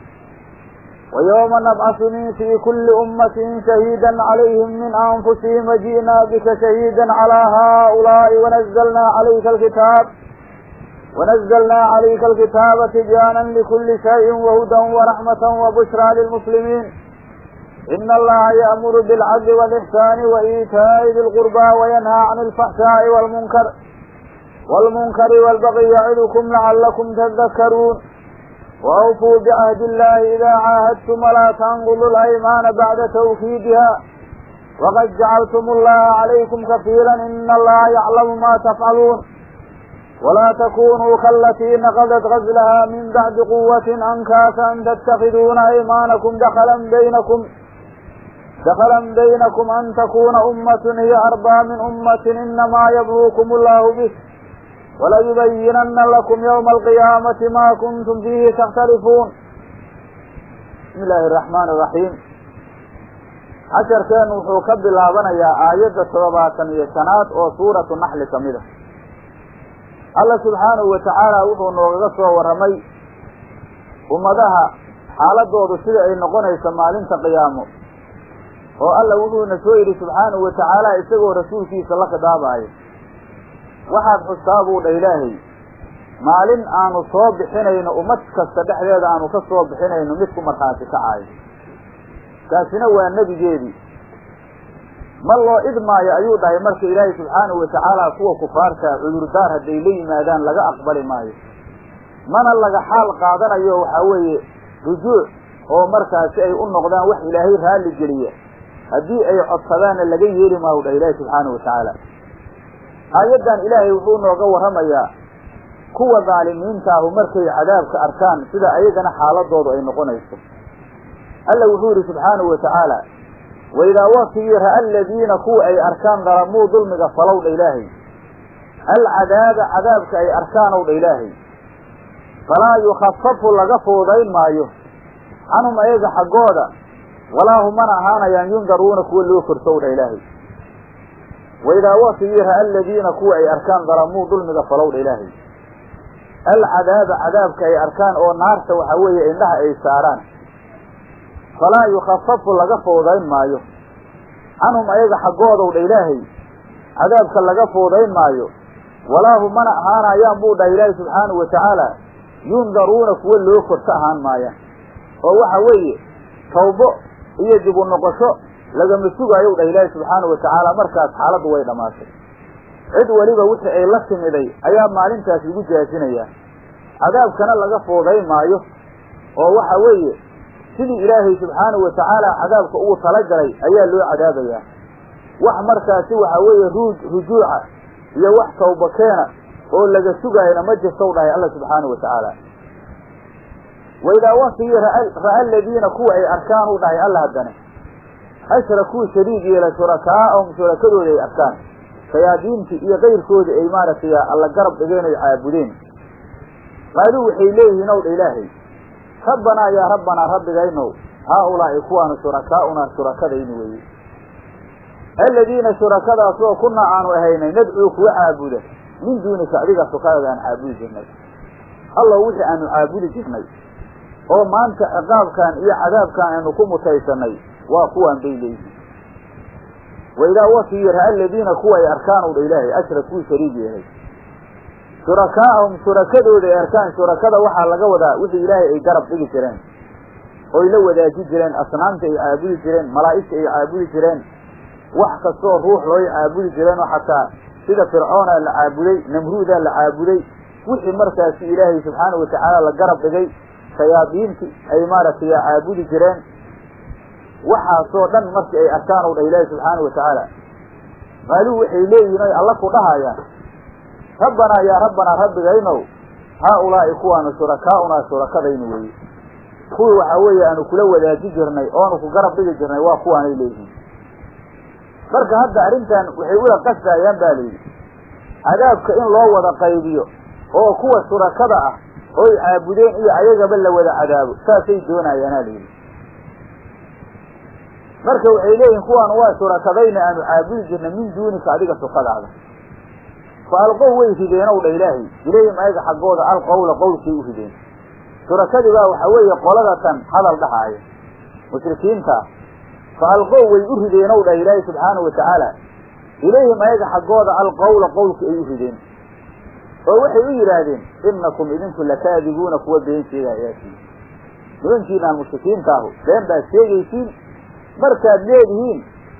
Speaker 1: ويوم نبعث من في كل أمة شهيدا عليهم من أنفسهم وجئنا بك شهيدا على هؤلاء ونزلنا عليك الكتاب ونزلنا عليك الكتاب تبيانا لكل شيء وهدى ورحمة وبشرى للمسلمين إن الله يأمر بالعدل والإحسان وإيتاء ذي القربى وينهى عن الفحشاء والمنكر والمنكر والبغي يعظكم لعلكم تذكرون وأوفوا بعهد الله إذا عاهدتم ولا تنقضوا الأيمان بعد توكيدها وقد جعلتم الله عليكم كفيلا إن الله يعلم ما تفعلون ولا تكونوا كالتي نقضت غزلها من بعد قوة أنكاسا تتخذون أيمانكم دخلا بينكم دخلا بينكم أن تكون أمة هي أربى من أمة إنما يبلوكم الله به وليبينن لكم يوم القيامة ما كنتم فيه تختلفون بسم الله الرحمن الرحيم casharkeen wuxuu ka bilaabanayaa aayadda toddobaatan iyo shanaad oo suuratu naxli ka mid a alla subxaanahu watacaala wuxuu noogaga soo warramay ummadaha xaaladoodu sida ay noqonayso maalinta qiyaamo oo alla wuxuuna soo yidhi subxaanahu watacaala isagoo rasuulkiisa la khidaabaayo waxaad xustaa buu dha ilaahay maalin aanu soo bixinayno ummad kasta dhexdeeda aanu ka soo bixinayno mid ku markhaati kacaayo kaasina waa nebigeedii ma loo idmaayo ayuu dhahay marka ilaahay subxaanahu watacaala kuwa kufaarta cudurdaar hadday la yimaadaan laga aqbali maayo mana laga xaal qaadanayo waxaa weeye rujuuc oo markaasi ay u noqdaan wax ilaahay raalli geliya haddii ay codsadaanna laga yeeli maayo dhahay ilaahay subxaanahu watacaala aayaddan ilaahay wuxuu nooga warramayaa kuwa daalimiintaahu markay cadaabka arkaan sida ayagana xaaladoodu ay noqonayso alla wuxuu yidhi subxaanahu watacaala waidaa waktigii ra'a aladiina kuwa ay arkaan dalamuu dulmiga falow dha ilaahay alcadaaba cadaabka ay arkaanow dha ilaahay falaa yukhafafu laga fuudayn maayo canhum ayaga xaggooda walaa humana ahaanayaan yundaruuna kuwa loo korsow dha ilaahay waidaa waktigii ra'a aladiina kuwa ay arkaan dalamuu dulmiga falow dha ilaahay alcadaaba cadaabka ay arkaan oo naarta waxaa weeye indhaha ay saaraan falaa yukhafafu laga fuudayn maayo canhum ayaga xaggoodow dha ilaahay cadaabka laga fuudayn maayo walaa hum mana ahaanayaan buu dhahay ilaahay subxaanahu watacaala yundaruuna kuwa loo korto ahaan maayaan oo waxa weeye tawbo iyo dib u noqosho lagama sugaayow dhah ilaahay subxaanahu watacaala markaas xaaladdu way dhammaatay cid weliba wixii ay la timiday ayaa maalintaas lagu jaasinayaa cadaabkana laga fuudayn maayo oo waxa weeye sidii ilaahay subxaanahu watacaala cadaabka ugu talagalay ayaa loo cadaabayaa wax markaasi waxa weeye ruuj rujuuca iyo wax tawba keena oo laga sugaayana ma jirtow dhahay alla subxaanahu watacaala waidaa waktigii ra'a aladiina kuwa ay arkaan u dhahay alla haddana ashrakuu shariig yeela shurakaa'ahum shurakadooda ay arkaan shayaadiintii iyo kayrkoodii ay maaragtay alla garab dhigeen ay caabudeen qaaluu waxay leeyihiin ow dha ilaahay rabbanaa yaa rabbanaa rabbigaynow haaulaa'i kuwaanu shurakaa'unaa shurakadayni weeye aladiina shurakadaasoo kunaa aanu ahaynay nadcuu kuwa caabuda min duunika adiga sukadaada aan caabudi jirnay allow wixii aanu caabudi jirnay oo maanta ciqaabkan iyo cadaabkan aynu ku mutaysanay waa kuwaan bay leeyihiin wa idaa wakii ra aladiina kuwa ay arkaan u dha ilaahay ashrakuu shariig yeelay shurakaa'ahum shurakadooda ay arkaan shurakada waxaa laga wadaa wixii ilaahay ay garab dhigi jireen oy la wadaaji jireen asnaamta ay caabudi jireen malaa'igta ay caabudi jireen wax kastoo ruux looy caabudi jireen oo xataa sida fircoonaa la caabuday namruudaa la caabuday wixii markaasi ilaahay subxaana watacaala la garab dhigay shayaadiinti ay maaragtay caabudi jireen waxaasoo dhan markii ay arkaan u dha ilaahi subxaana watacaala maaluu waxay leeyihin oy alla ku dhahayaan rabbanaa yaa rabbanaa rabbigaynow haa ulaa'i kuwaanu shurakaa'unaa shurakadaynu weeye kuwii waxaa weeye aanu kula wadaaji jirnay oonu ku garab dhigi jirnay waa kuwaanay leeyihiin marka hadda arrintan waxay ula qasdaayaan baa layidhi cadaabka in loo wada qaybiyo oo kuwa shurakada ah oy caabudeen iyo ayagaba la wada cadaabo saasay doonayaanaa layidhi marka waxay leeyihin kuwaan waa shurakadayna aanu caabudi jirnay min duunika adiga sukadaada fa alqow way rideenow dha ilaahay ilayhim ayaga xaggooda alqowla qowlkay u rideen shurakadii baa waxaa weeye qolada tan hadal dhahaaya mushrikiinta fa alqow way u rideenow dha ilaahay subxaana wa tacaala ilayhim ayaga xaggooda alqowla qowlka ay u rideen oo waxay u yidhaahdeen inakum idinku lakaadibuuna kuwa been sheegaayaasiin nimankiinaan mushrikiinta ahu been baad sheegaysiin markaad leedihiin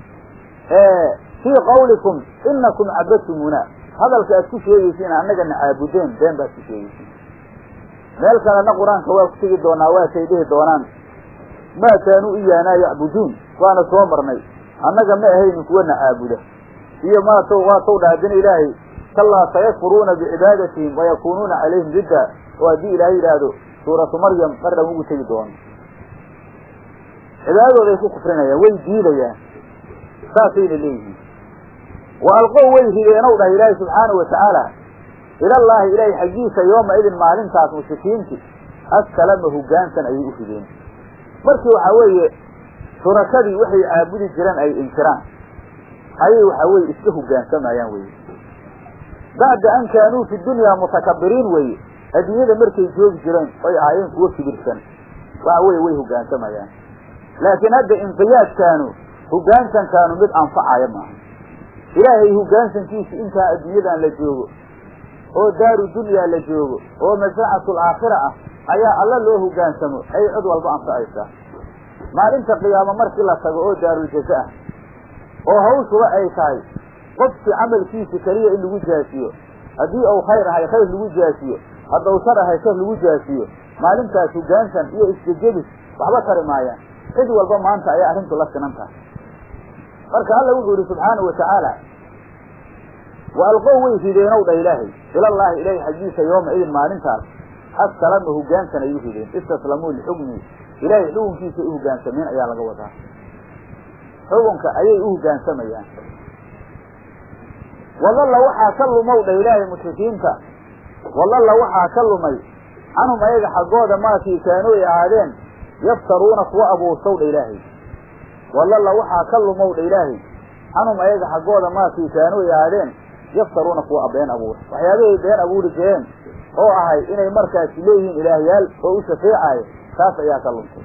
Speaker 1: fii qawlikum inakum cabadtumuna hadalka aad ku sheegaysiin annagana caabudeen been baad ku sheegaysiin meel kalena qur-aanka waa ku tegi doonaa waasay dhihi doonaan maa kaanuu iyaanaa yacbuduun waana soo marnay annaga ma ahaynin kuwana caabuda iyo maat waa taw dhaadina ilaahay kallaa sayakfuruuna bicibaadatihim wayakuunuuna calayhim didda oo haddii ilaahay yidhaahdo suuratu maryam mardhan ugu tegi doono cibaadadooday ku kufrinayaan way diidayaan saasayna leeyihiin wa alqow way rideenow dhah ilaahi subxaanau watacaala ilallaahi ilaahay xaggiisa yooma idin maalintaas mushrikiinti askalama hoggaansan ayay u rideen markii waxaa weeye shurakadii waxay caabudi jireen ay inkiraan ayay waxaa weye iska hoggaansamayaan weye bacda an kaanuu fi dunyaa mutakabiriin weeye adduunyada markay joogi jireen oy ahaayeen kuwo kibirsan waxa weye way hoggaansamayaan laakiin hadda inqiyaadkaanu hoggaansankaanu mid anfacaya maaha ilaahay hoggaansankiisa intaa adduunyadan la joogo oo daaru dunyaa la joogo oo masaaxatul aakhira ah ayaa alla loo hoggaansamo ay cid walba anfacaysaa maalinta qiyaamo markii la tago oo daaruljaza ah oo hawshuba ay tahay qofkii camalkiisa keliya in lagu jaasiyo haddii uu khayr ahay khayr lagu jaasiyo haddau shar ahay shar lagu jaasiyo maalintaas hoggaansan iyo isjejebis waxba tari maayaan cid walba maanta ayaa arrintu la sinan tahay marka alla wuxuu yihi subxaanau watacaala wa alqow way rideenow dha ilaahay ilallaahi ilaahay xaggiisa yooma idin maalintaas askalama hoggaansan ay u rideen istaslamuu lixukmi ilaahay xukunkiisa u hoggaansameen ayaa laga wadaa xukunka ayay u hoggaansamayaan wadalla waxaa ka lumow dha ilaahay mushrikiinta wadalla waxaa ka lumay canhum ayaga xaggooda maakii kaanuu ay ahaadeen yaftaruuna kuwa abuursaw dha ilaahay wadalla waxaa ka lumow dha ilaahay canhum ayaga xaggooda maakii kaanuu ay ahaadeen yaftaruuna kuwa been abuur waxyaabahay been abuuri jireen oo ahay inay markaasi leeyihiin ilaahyaal oo u shafeecaayo taas ayaa ka luntay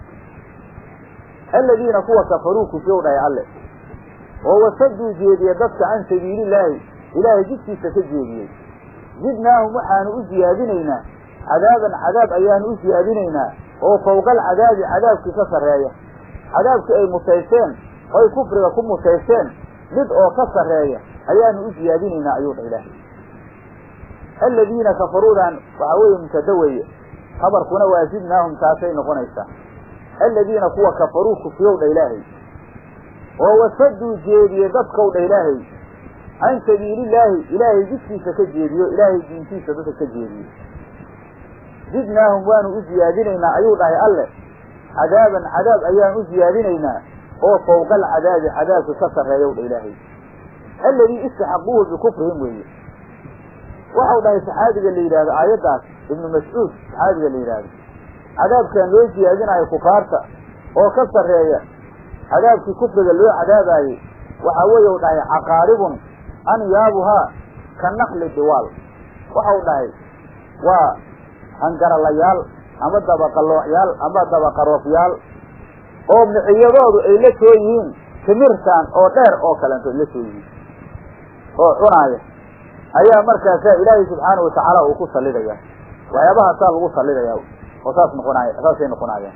Speaker 1: aladiina kuwa kafaruu kufyow dhahay alle oo wasaduu jeediye dadka can sabiilillaahi ilaahay jidkiisa ka jeediyey zidnaahum waxaanu u siyaadinaynaa cadaaban cadaab ayaanu u siyaadinaynaa oo fawqa alcadaabi cadaabkii ka sarreeya cadaabkii ay mutaysteen oy kufriga ku mutaysteen mid oo ka sarreeya ayaanu u siyaadinaynaa ayuu dha ilaahay aladiina kafaruudan waxaa weeye mubtada weeye habarkuna waa zidnaahum taasay noqonaysaa aladiina kuwa kafaruu kufriyow dha ilaahay oo wasaduu jeediye dadkow dha ilaahay can sabiilillaahi ilaahay jidkiisa ka jeediyo ilaahay diintiisa dadka ka jeediyo zidnaahum waanu u siyaadinaynaa ayuu dhahay alle cadaaban cadaab ayaan u siyaadinaynaa oo fawqa alcadaabi cadaabka ka sarreeyow dha ilaahay alladii istaxaquuhu bikufrihim weeye waxau dhahay saxaabiga la yidhahdo aayaddaas ibnu mascuud saxaabiga la yidhaahdo cadaabkan loo siyaadinayo kufaarta oo ka sarreeya cadaabkii kufriga loo cadaabaayey waxaa weeye u dhahay caqaaribun anyaabuhaa ka nakli diwaal waxau dhahay waa hangaralayaal ama dabaqaloocyaal ama dabaqaroofyaal oo miciyadoodu ay la soo yihiin timirtan oo dheer oo kalento la soo yihiin oo cunaaya ayaa markaasaa ilaahay subxaana watacaala uu ku sallidaya waxyaabahaasaa lagu sallidaya oo saas noqonaya saasay noqonayaan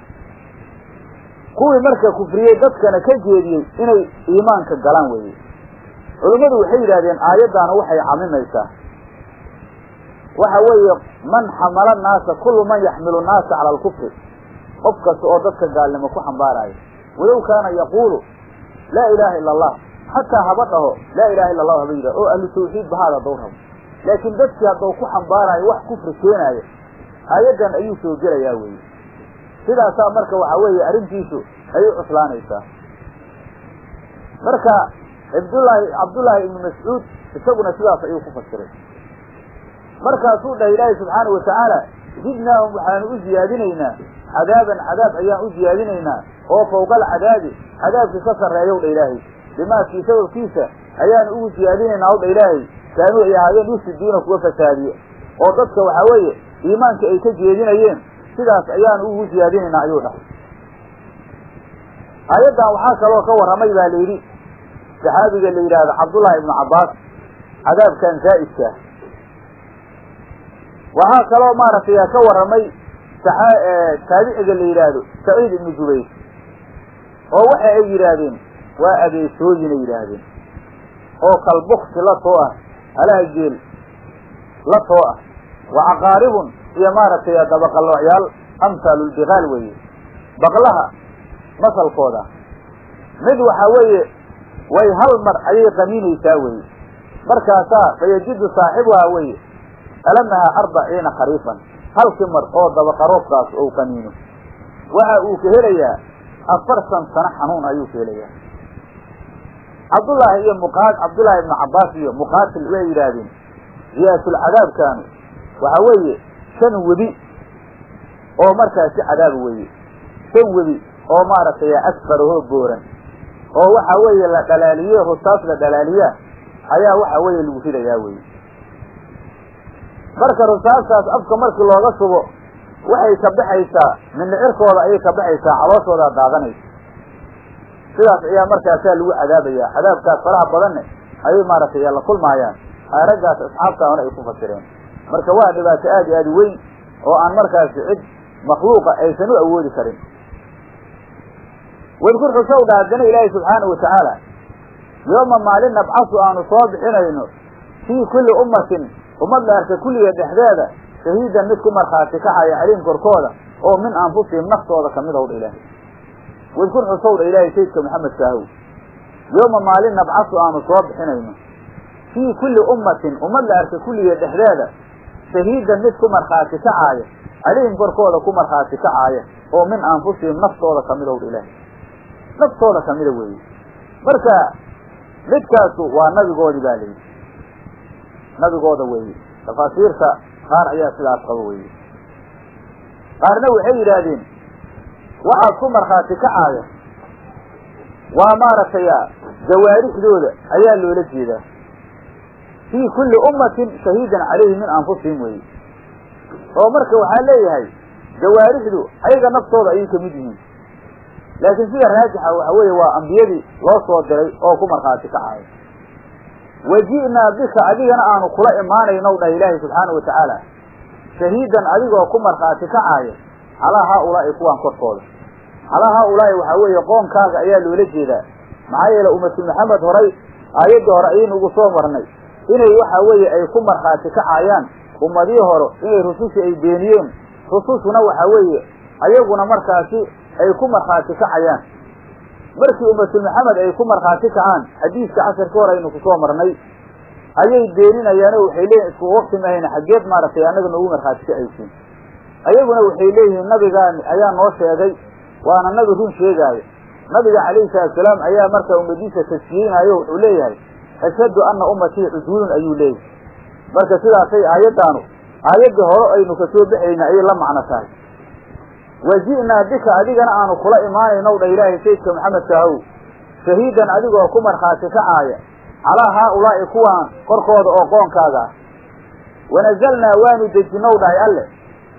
Speaker 1: kuwii marka kufriyey dadkana ka jeediyey inay iimaanka galaan weeye culummadu waxay yidhahdeen aayaddaana waxay camimaysaa waxa weeye man xamala naasa kullu man yaxmilu naasa cala alkufri qof kasta oo dadka gaalnimo ku xambaaraayo walow kaana yaquulu laa ilaaha ila allah xataa haba dhaho laa ilaha illa allahu haba yidhah oo ahlu tawxiid bahaada haddau rabo laakiin dadkii haddau ku xambaaraayo wax kufri keenaayo aayaddan ayuu soo gelayaa weeye sidaasaa marka waxa weeye arrintiisu ayay cuslaanaysaa marka cabdullaahi cabdullaahi ibnu mascuud isaguna sidaas ayuu ku fasiray markaasuu dhahay ilaahi subxaana watacaala zidnaahum waxaanu u ziyaadinaynaa cadaaban cadaab ayaan u ziyaadinaynaa oo fawqa alcadaabi cadaabkii ka sarreeyow dha ilaahay bimaakii sababkiisa ayaanu ugu siyaadinaynaa ow dha ilaahay kaanuu ay ahaadeen yufsiduuna kuwa fasaadiye oo dadka waxaa weeye iimaanka ay ka jeedinayeen sidaas ayaanu ugu siyaadinaynaa ayuu dhahay aayaddan waxaa kaloo ka warramay baa la yidhi saxaabiga la yidhaahdo cabdullaahi ibnu cabbaas cadaabkan zaa'idkaa waxaa kaloo maaragtay ka warramay taabiciga la yidhaahdo saciid ibnu jubayr oo waxa ay yidhaahdeen waa abeesooyinay yidhaahdeen oo kalbuksi la too ah halaha geel la too ah wa caqaaribun iyo maaragtay dabaqaloocyaal amhaalulbiqaal weeye baqlaha masalkooda mid waxa weeye way hal mar ayay qaniinaysaa weye markaasaa fayajidu saaxibuhaa weye alamahaa arbaciina khariifan halkii mar oo dabaqaroobkaas ou qaniino waxa uu ka helayaa afartan sano xanuun ayuu ka helayaa cabdullaahi iyo muqaad cabdullaahi ibnu cabbaas iyo muqaatil way yidhaahdeen ziyaasulcadaabkaanu waxa weeye shan webi oo markaasi cadaaba weeye shan webi oo maaragtay asfarahoo booran oo waxa weeye la dhalaaliye rusaas la dhalaaliyaa ayaa waxa weeye lagu ridayaa weye marka rusaastaas afka markii looga subo waxay ka baxaysaa mindhicirkooda ayay ka baxaysaa calooshoodaa daadanaysa sidaas ayaa markaasaa lagu cadaabayaa cadaabkaas faraha badanne ayay maaragtay la kulmaayaan raggaas asxaabtaana ay ku fasireen marka waa dhibaato aad i aad u weyn oo aan markaasi cid makhluuqa aysan u awoodi karin wadkur xusow dha haddana ilaahi subxaana watacaala yooma maalin nabcasu aanu soo bixinayno fii kulli ummatin ummad la arka kulliga dhexdeeda shahiidan mid ku markhaati kacaya caliim korkooda oo min anfusihim naftooda kamid ow dha ilaahay wadkur xusow dha ilaahay sayidka maxamed saahow yooma maalin nabcasu aanu soo bixinayno fii kulli ummatin ummad la arka kulliga dhexdeeda shahiidan mid ku markhaati kacaaya caliim korkooda ku markhaati kacaaya oo min anfusihim naftooda kamid ow dha ilaahay naftooda kamida weeye marka midkaasu waa nabigoodii baa layidhi nabigooda weeye tafaasiirta qaar ayaa sidaas qaba weeye qaarna waxay yidhaahdeen waxaad ku markhaati kacaaya waa maaragtay jawaarixdooda ayaa loola jeedaa fii kulli ummatin shahiidan calayhi min anfusihim weeye oo marka waxaa leeyahay jawaarixdu ayaga naftooda ayay kamid yihiin laakiin sida raajixa waxa weeye waa ambiyadii loo soo diray oo ku markhaati kacaya waji'naa bika adigana aanu kula imaanaynow dhah ilaahi subxaana wa tacaala shahiidan adigoo ku markhaati kacaaya calaa haa-ulaa'i kuwaan korkooda calaa haa-ulaa'i waxaa weeye qoonkaaga ayaa loola jeedaa maxaa yeele ummatu maxamed horay aayaddii hore ayaynu ugu soo marnay inay waxa weeye ay ku markhaati kacayaan ummadii hore inay rususha ay beeniyeen rusushuna waxa weeye ayaguna markaasi ay ku markhaati kacayaan markii ummatul maxamed ay ku markhaati kacaan xadiiska casharka hore aynu kusoo marnay ayay beeninayaano waxay leeyihin isku waqti mahayna xaggeed maaragtay annaga noogu markhaati kacaysiin ayaguna waxay leeyihiin nabigaan ayaa noo sheegay waana nabi run sheegaayo nabiga calayhi salaatusalaam ayaa marka ummadiisa tasfiyeynaayo wuxuu leeyahay ashhadu anna ummatii cuduulun ayuu leeyahay marka sidaasay aayaddaanu aayaddii hore aynu kasoo baxayna ayay la macno tahay waji'naa bika adigana aanu kula imaanaynow dha ilaahay sayidka maxamed kaahow shahiidan adigoo ku markhaati kacaaya calaa haa-ulaa'i kuwaan korkooda oo qoonkaaga ah wanazalnaa waanu dejinow dhahay alle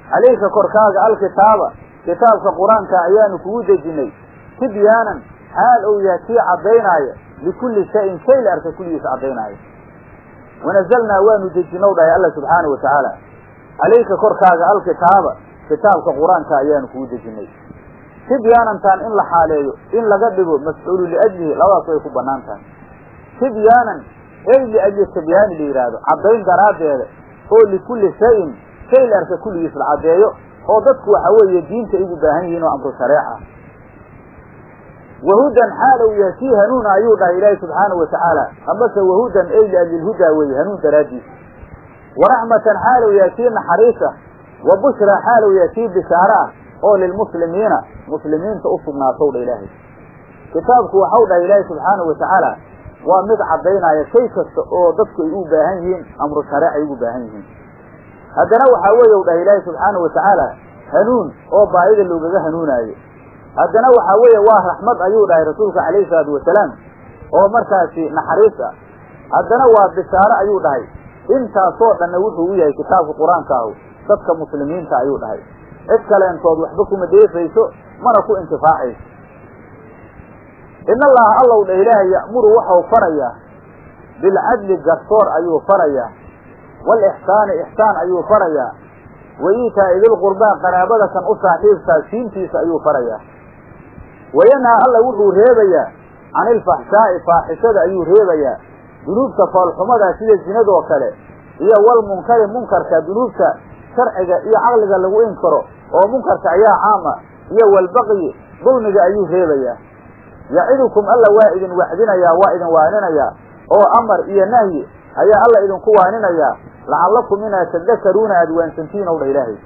Speaker 1: calayka korkaaga alkitaaba kitaabka qur-aanka ayaanu kugu dejinay tibyaanan xaal ou yahay kii caddaynaayo likulli shayin shay la arka kulligiisa caddaynaayo wanazalnaa waanu dejinow dhahay alla subxaana wa tacaala calayka korkaaga alkitaaba kitaabka qur-aanka ayaanu kugu dejinay tibyaanantaan in la xaaleeyo in laga dhigo mafcuulu liajlihi labadaas way ku banaan tahay tibyaanan ey liajli tibyaani la yidhaahdo caddayn daraaddeeda oo likulli shayin shay la arka kulligiis la caddeeyo oo dadku waxa weeye diinta igu baahan yihiin oo amru shareec ah wahudan xaal ou yahay kii hanuuna ayuu dhahay ilaahi subxaana wa tacaala amase wahudan ey liajli lhudaa weeye hanuun daraaddiisa waraxmatan xaal ou yahay kii naxariis ah wa bushraa xaal ou yahay kii bishaare ah oo lilmuslimiina muslimiinta u sugnaatow dha ilaahay kitaabku waxau dhahay ilaahi subxaanau wa tacaala waa mid caddaynaya shay kasta oo dadku ay u baahan yihiin amru shareec ay ugu baahan yihiin haddana waxaa weeye u dhahay ilaahi subxaana wa tacaala hanuun oo baahida loogaga hanuunaayo haddana waxaa weeye waa raxmad ayuu dhahay rasuulka calayhi salaatu wasalaam oo markaasi naxariis ah haddana waa bishaare ayuu dhahay intaasoo dhanna wuxuu u yahay kitaabka qur-aanka ahu dadka muslimiinta ayuu dhahay cid kaleentood waxba kuma deefayso mana ku intifaacayso in allaha allow dha ilaahay ya'muru waxau farayaa bilcadli garsoor ayuu farayaa waalixsaani ixsaan ayuu farayaa wa iitaa'i dilqurbaa qaraabada kan u saaxiibkaa siintiisa ayuu farayaa wayanhaa alla wuxuu reebayaa can ilfaxshaa'i faaxishada ayuu reebayaa dunuubta foolxumadaa sida zinadoo kale iyo walmunkari munkarka dunuubta sharciga iyo caqliga lagu inkaro oo munkarka ayaa caama iyo walbaqyi dulmiga ayuu reebayaa yacidukum alla waa idin wacdinayaa waa idin waaninayaa oo amar iyo nahyi ayaa alla idinku waaninayaa lacallakum inaad tadakaruuna aada waansantiin ow dha ilaahay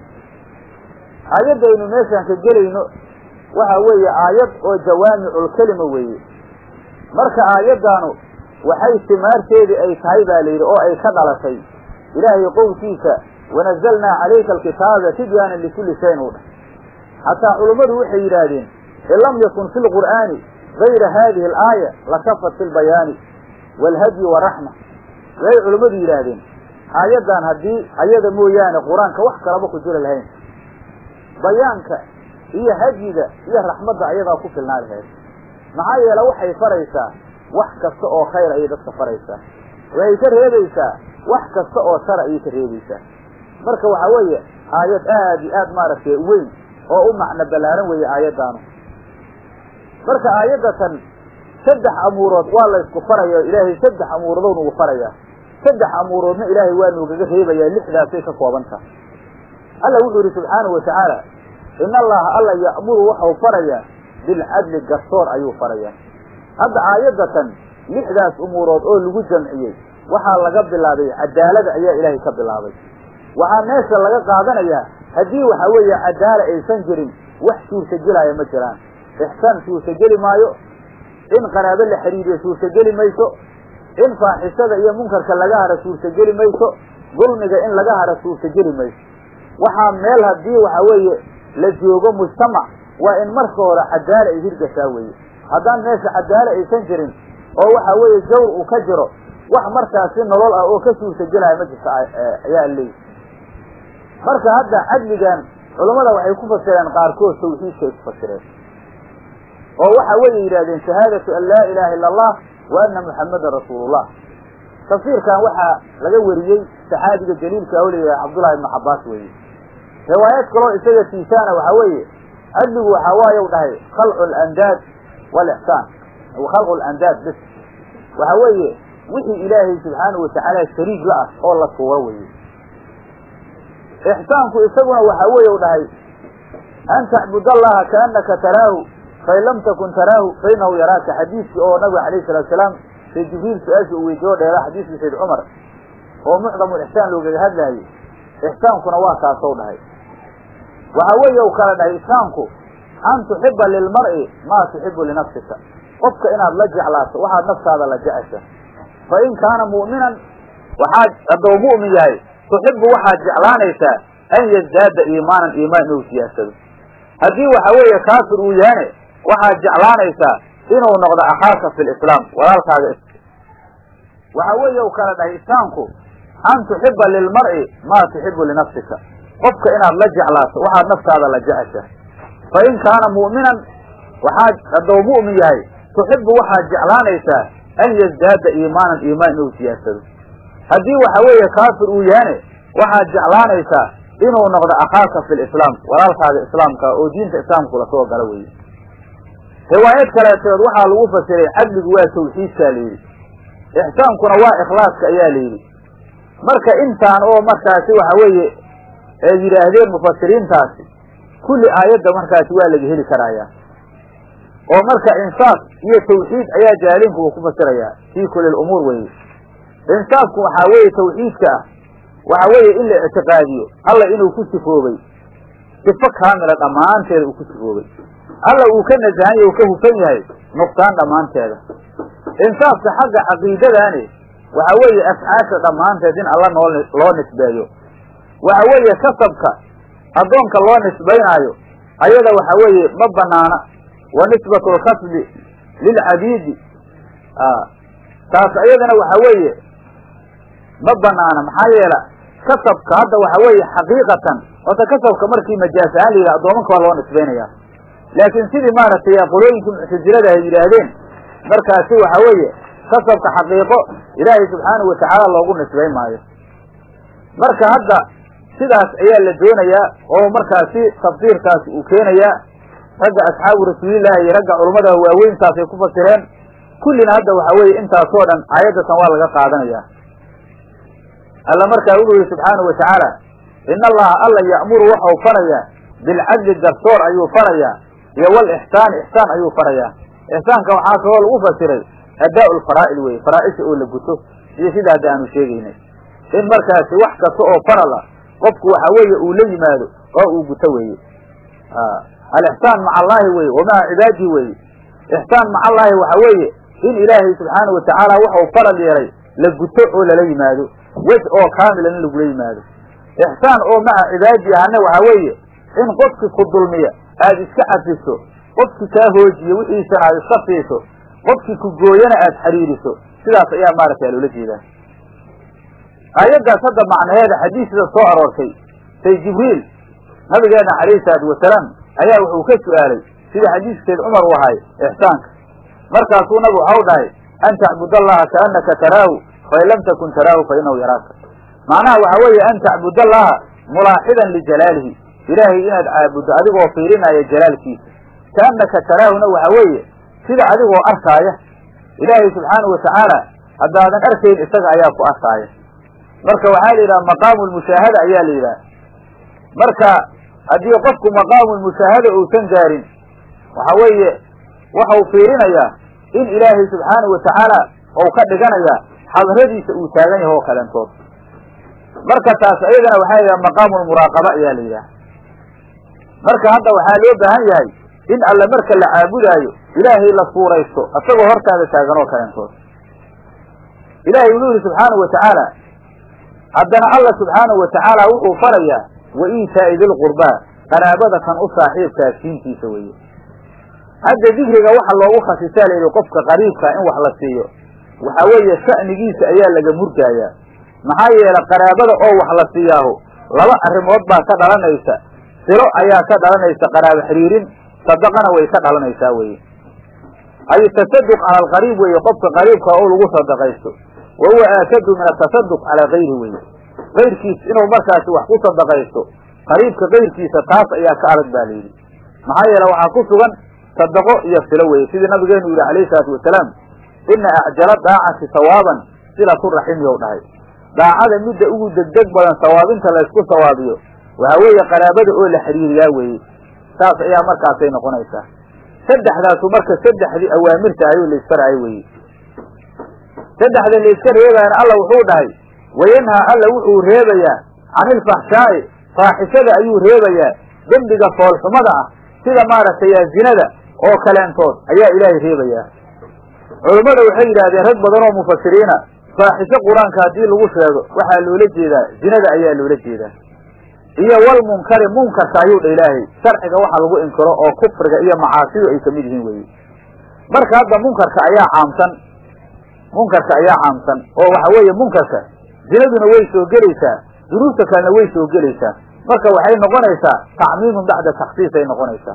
Speaker 1: aayaddaynu meeshaan ka gelayno waxa weeye aayad oo jawaamiculkelima weeye marka aayaddaanu waxay simaarteedii ay tahay baa layidhi oo ay ka dhalatay ilaahay qowlkiisa wanazalnaa calayka alkitaaba tibyaanan likulli shayin u dhah xataa culummadu waxay yidhaahdeen in lam yakun fi lqur'aani gayra haadihi alaaya lakafat fi lbayaani waalhadyi waraxma waxay culummadu yidhaahdeen aayaddan haddii ayada mooyaane qur-aanka wax kalaba ku jiri lahayn bayaanka iyo hadyiga iyo raxmadda ayadaa ku filnaa lahayd maxaa yeele waxay faraysaa wax kasta oo khayr ayay dadka faraysaa waxay ka reebaysaa wax kasta oo shara ayay ka reebaysaa marka waxaa weeye aayad aad iyo aad maaragtay weyn oo u macno ballaaran weeye aayaddaanu marka aayaddatan saddex amuurood waa laysku faraya ilaahay saddex amuuroodou nagu farayaa saddex amuuroodna ilaahay waa noogaga reebayaa lixdaasay ka kooban tahay alla wuxuu yidhi subxaanahu wa tacaala in allaha alla ya'muru waxau farayaa bilcadli garsoor ayuu farayaa hadda aayaddatan lixdaas umuurood oo lagu jamciyey waxaa laga bilaabay cadaalada ayaa ilaahay ka bilaabay waxaa meesha laga qaadanayaa haddii waxa weeye cadaala aysan jirin wax suurtagelaya ma jiraan ixsaan suurtageli maayo in qaraabo la xidhiiriyo suurtageli mayso in faaxishada iyo munkarka laga hara suurtageli mayso dulmiga in laga hara suurtageli mayso waxaa meel haddii waxa weeye la joogo mujtamac waa in marka hore cadaala ay hirgashaa weeye haddaan meesha cadaala aysan jirin oo waxa weeye jawr uu ka jiro wax markaasi nolol ah oo ka suurtagelaya ma jirta ayaa leeyi marka hadda cadligan culammada waxay ku fasireen qaarkood tawxiidkay ku fasireen oo waxa weeye yidhahdeen shahaadatu an laa ilaha illa allah wa anna muxammadan rasuulullah tafsiirkan waxaa laga wariyey saxaabiga jaliilka oo leeyahay cabdullahi ibnu cabbaas weeye riwaayad kaloo isaga tiisaana waxaa weeye cadligu waxaa waaye u dhahay khalcu alandaad walixsaan khalqu alandaad bis waxa weeye wixii ilaahay subxaanahu watacaala shariig la ah oo la tuuro weye ixsaanku isaguna waxaa weeye u dhahay an tacbud allaha kaanaka taraahu fain lam takun taraahu fainahu yaraaka xadiiskii oo nabiga alayh salatu salaam say jibriil su-aasha uu weydiiyo dheera xadiiskii sayd cumar oo mucdamu ixsaan loogaga hadlaayey ixsaankuna waa kaasou dhahay waxaa weeye u kala dhahay ixsaanku an tuxiba lilmar'i maa tuxibu linafsika qofka inaad la jeclaato waxaad naftaada la jecesha fa in kaana mu'minan waxaad hadduu mu'min yahay tuxibu waxaad jeclaanaysaa an yazdaada iimaanan iimaan inuu siyaasado haddii waxa weeye kaafir uu yahane waxaad jeclaanaysaa inuu noqdo akhaaka fi lislaam walaalkaaga waxaa weeye u kala dhahay islaamku an tuxiba lilmar'i maa tuxibu linafsika qofka inaad la jeclaato waxaad naftaada la jeceshahay fa in kaana mu'minan waxaad hadduu mu'min yahay tuxibu waxaad jeclaanaysaa an yasdaada iimaanan iimaan inuu siyaadsado haddii waxa weeye kaafir uu yahane waxaad jeclaanaysaa inuu noqdo akhaaka fi lislaam walaalkaaga islaamka oo diinta islaamku lasoo gala weeye riwaayad kaleeteed waxaa lagu fasiray cadligu waa tawxiidkaa layidhi ixsaankuna waa ikhlaaska ayaa layidhi marka intaan oo markaasi waxa weeye ay yidhaahdeen mufasiriintaasi kulli aayadda markaasi waa laga heli karayaa oo marka insaaf iyo tawxiid ayaa jaaliinku uu ku fasirayaa fii kulli lumuur weye insaafku waxaa weeye tawxiidka ah waxa weeye in la ictiqaadiyo alla inuu ku sifoobay sifo kaamila dhammaanteeda uu ku sifoobay alla uu ka nasahan yahy uu ka hufan yahay nuqsaan dhammaanteeda insaafka xagga caqiidadaani waxa weeye afcaasha dhammaanteed in alla noo loo nisbeeyo waxa weeye kasabka addoonka loo nisbaynaayo ayada waxa weeye ma banaana wa nisbatu lkasbi lilcabiidi taas ayadana waxa weeye ma banaana maxaa yeela kasabka hadda waxa weeye xaqiiqatan horta kasabka markii majaas ahaan la yidhaha addoomanka waa loo nisbaynaya laakiin sidii maaragtay qolooyinkii muctasilada ay yidhaahdeen markaasi waxa weeye kasabka xaqiiqo ilaahay subxaanahu watacaala loogu nisbayn maayo marka hadda sidaas ayaa la doonayaa oo markaasi tafsiirkaasi uu keenayaa ragga asxaabu rasuulillahi iyo ragga culummada waaweyntaasay ku fasireen kullina hadda waxa weeye intaasoo dhan aayaddatan waa laga qaadanaya alla markaa wuxuu yihi subxaanahu watacaala in allaha alla ya'muru waxau farayaa bilcadli garsoor ayuu farayaa iyo walixsaani ixsaan ayuu farayaa ixsaanka waxaa kaloo lagu fasiray adaa lfaraa'il weye faraa'isha oo la guto iyo sida hadda aanu sheegaynay in markaasi wax kasta oo farala qofku waxa weeye uu la yimaado oo uu guto weeye alixsaan maca allaahi weye wa maca cibaadihi weeye ixsaan maca allaahi waxa weeye in ilaahay subxaanahu watacaala waxau faral yeelay la guto oo lala yimaado wej oo kaamilan in lagula yimaado ixsaan oo maca cibaadi ahana waxa weeye in qofkii ku dulmiya aada iska cafiso qofkii kaa hoojiye wixiisana aad iska siiso qofkii ku gooyana aad xiriiriso sidaas ayaa maaragtay loola jeedaa aayaddaas hadda macnaheeda xadiisda soo aroortay say jibriil nabigeena calayhi salaatu wasalaam ayaa wuxuu ka su'aalay sida xadiiskeed cumar u ahay ixsaanka markaasuu nabigu waxau dhahay an tacbud allaha kaannaka taraahu fain lam takun taraahu fa inahu yaraaka macnaha waxa weeye an tacbud allaha mulaaxidan lijalaalihi ilaahay inaad caabuddo adigoo fiirinaya jalaalkiisa kaannaka taraahuna waxa weeye sida adigoo arkaaya ilaahay subxaanahu watacaala haddaadan arkayn isaga ayaa ku arkaaya marka waxaa la yidhaha maqaamu lmushaahada ayaa la yidhaha marka haddii qofku maqaamu lmushaahada uusan gaarin waxa weeye waxau fiirinayaa in ilaahay subxaanahu watacaala ou ka dhiganayaa xadradiisa uu taagan yahay oo kalentood marka taas ayadana waxaa la yidhaha maqaamu lmuraaqaba ayaa la yidhaha marka hadda waxaa loo baahan yahay in alle marka la caabudaayo ilaahay la suuraysto isagoo hortaada taagan oo kalentood ilaahay wuxuu yihi subxaanahu watacaala haddana alla subxaanahu watacaala wuxuu farayaa wa iitaa'i dilqurbaa qaraabada kan u saaxiibkaa siintiisa weeye hadda dikriga waxa loogu khasisaa layidhi qofka qariibka in wax la siiyo waxa weeye sha'nigiisa ayaa laga murgaayaa maxaa yeele qaraabada oo wax la siiyaahu laba arrimood baa ka dhalanaysa silo ayaa ka dhalanaysa qaraabo xiriirin sadaqana way ka dhalanaysaa weye ay tasaduq cala alqariib weeye qofka qariibka oo lagu sadaqaysto wa huwa aakadu min atasaduq calaa kayri weye kayrkiis inuu markaasi wax ku sadaqaysto qariibka kayrkiisa taas ayaa ka adag ba layidhi maxaa yeele waxaa ku sugan sadaqo iyo silo weye sidii nabigeenu yihi alayhi salaatu wasalaam ina acjala daacati sawaaban silatu raxim yow dhahay daacada midda ugu degdeg badan sawaabinta laysku sawaabiyo waxa weeye qaraabada oo la xiriiriyaa weeye saas ayaa markaasay noqonaysaa saddexdaasu marka saddexdii awaamirta ayuu laisfaraayo weye saddexda layska reebaana alla wuxuu dhahay wayanhaa alla wuxuu reebayaa cani ilfaxshaa'i faaxishada ayuu reebayaa dembiga foolxumada ah sida maaragtay zinada oo kaleentood ayaa ilaahay reebayaa culummada waxay yidhahdeen rag badan oo mufasiriina faaxisho qur-aanka haddii lagu sheego waxaa loola jeedaa zinada ayaa loola jeedaa iyo walmunkari munkarka ayuu dha ilaahay sharciga waxa lagu inkiro oo kufriga iyo macaasidu ay kamid yihiin weye marka hadda munkarka ayaa caamsan munkarka ayaa caamsan oo waxa weeye munkarka zinaduna way soo gelaysaa dunuubta kalena way soo gelaysaa marka waxay noqonaysaa tacmiimun bacda taksiis ay noqonaysaa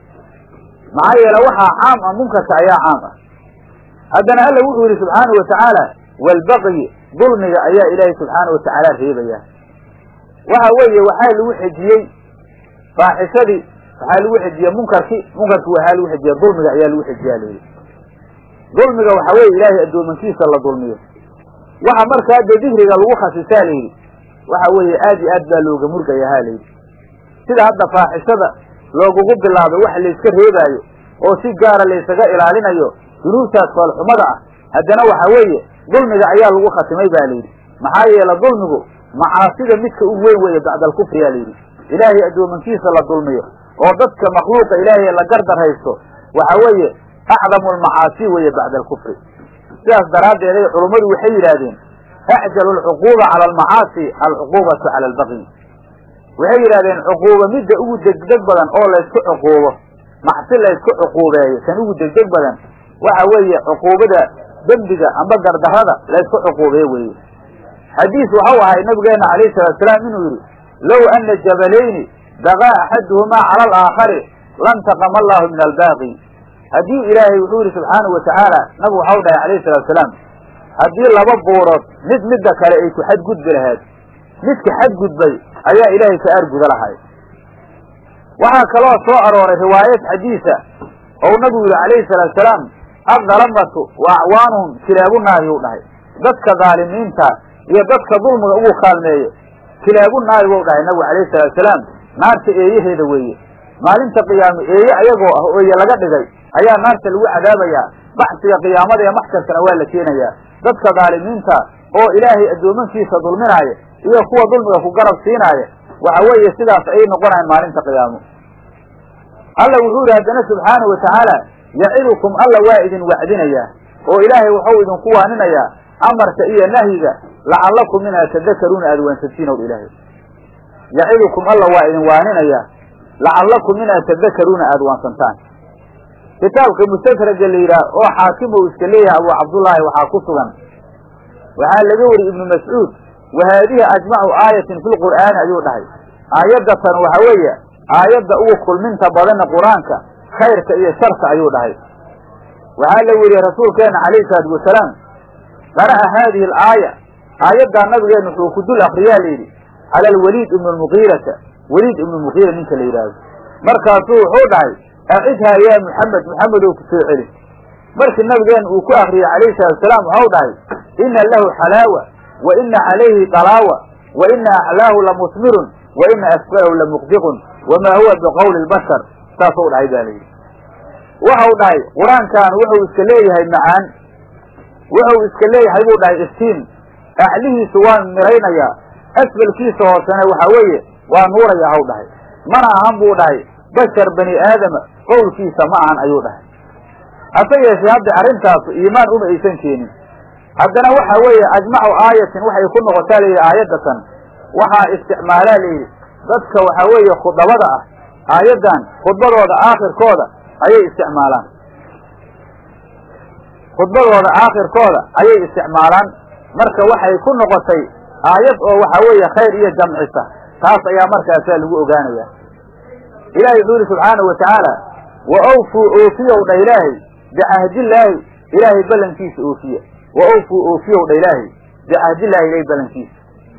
Speaker 1: maxaa yeele waxaa caam ah munkarka ayaa caam ah haddana alla wuxuu yidhi subxaanahu watacaala waalbaqyi dulmiga ayaa ilaahay subxaanahu watacaala reebaya waxa weeye waxaa lagu xejiyey faaxishadii waxaa lagu xejiyey munkarkii munkarkii waxaa lagu xejiya dulmiga ayaa lagu xejiyaa layidhi dulmiga waxa weeye ilaahay addoomankiisa la dulmiyo waxa markaa dee dikriga lagu khasisaa layidhi waxa weeye aad iyo aad baa looga murgayahaa layidhi sida hadda faaxishada loogugu bilaabay wax layska reebaayo oo si gaara laysaga ilaalinayo dunuubtaas foolxumada ah haddana waxa weeye dulmiga ayaa lagu khatimay ba layidhi maxaa yeele dulmigu macaasida midka u weyn weeye bacda alkufri yaa layidhi ilaahay addoomankiisa la dulmiyo oo dadka makhluuqa ilaahay la gardaraysto waxa weeye acdamu almacaasi weeye bacda alkufri sidaas daraaddeed ay culummadu waxay yidhaahdeen acjalu alcuquuba cala almacaasi alcuquubatu cala albaqyi waxay yidhahdeen cuquubo midda ugu degdeg badan oo laysku cuquubo macsi laysku cuquubeeyo kan ugu degdeg badan waxa weeye cuquubada dembiga amba gardarrada laysku cuquubeeye weeye xadiis waxau ahay nabigeenna calayhi salaatusalaam inuu yidhi low ana jabalayni bagaa axaduhumaa cala alaakhari lantaqama allahu min albaaqi haddii ilaahay wuxuu yidhi subxaanahu watacaala nabigu waxau dhahay calayhi salaatusalaam haddii laba buurood mid midda kale ay ku xadgudbi lahayd midka xadgudbay ayaa ilaahay ka aarguda lahay waxaa kaloo soo arooray riwaayad xadiisa ou nabigu yihi calayhi salaatusalaam addalamatu wa acwaanuhum kilaabunaari uu dhahay dadka dhaalimiinta iyo dadka dulmiga ugu kaalmeeyo kilaabunaari buu dhahay nabigu calayhi salaatusalaam naarta eeyaheeda weeye maalinta qiyaame eeye ayagoo ah ooye laga dhigay ayaa naarta lagu cadaabayaa baxsiga qiyaamada ee maxkarkana waa la keenayaa dadka dhaalimiinta oo ilaahay addoomankiisa dulminaaya iyo kuwa dulmiga ku garab siinaaya waxa weeye sidaas ayay noqonayan maalinta qiyaamo alla wuxuu yidhi haddana subxaanahu watacaala yacidukum alla waa idin wacdinayaa oo ilaahay waxau idinku waaninayaa amarka iyo nahyiga lacallakum minhaa tadakaruuna aada waansantiin ow ilaahay yacidukum alla waa idin waaninayaa lacallakum minhaa tadakaruuna aada waansantaan kitaabka mustakraga la yidhaah oo xaakim uu iska leeyahay abu cabdullaahi waxaa ku sugan waxaa laga weri ibnu mascuud wa haadihi ajmacu aayatin fi lqur'aani ayuu dhahay aayaddatan waxa weeye aayadda ugu kulminta badanna qur-aanka khayrka iyo sharka ayuu dhahay waxaa la weriyey rasuulkeena calayhi salaatu wasalaam qara'a haadihi alaaya aayaddaa nabigeena wuxuu ku dul akriyaa layidhi cala alwaliid ibnu lmugiirata weliid ibnu mugiira ninka la yidhaahdo markaasuu wuxuu dhahay acidhaa yaa muxamed muxamedow ku soo celi markii nabigeena uu ku akriyey calayhi salaatusalaam waxau dhahay ina lahu xalaawa wa ina calayhi dalaawa wa ina aclaahu lamusmirun wa ina asfalahu lamuqdiqun wamaa huwa biqowli lbashar saasuu dhahay ba layidhi waxau dhahay qur-aankan wuxuu iska leeyahay macaan wuxuu iska leeyahay buu dhahay iftiin aclihiisu waan miraynayaa asfalkiisa hoosena waxa weeye waa nuuraya haw dhahay mana ahan buu dhahay bashar bani aadama qowlkiisa ma ahan ayuu dhahay hase yeeshee hadda arrintaasu iimaan uma aysan keenin haddana waxa weeye ajmacu aayatin waxay ku noqotaa layidhi aayaddatan waxaa isticmaalaa layidhi dadka waxa weeye khudabada ah aayaddan khudbadooda aakhirkooda ayay isticmaalaan khudbadooda aakhirkooda ayay isticmaalaan marka waxay ku noqotay aayad oo waxa weeye khayr iyo jamcisa taas ayaa markaasaa lagu ogaanaya ilahi wuxuu yihi subxaanahu watacaala wa awfuu oofiyow dha ilaahay bicahdillaahi ilaahay ballankiisa oofiya wa awfuu oofiyow dha ilaahay bicahdillaahi ilahay ballankiisa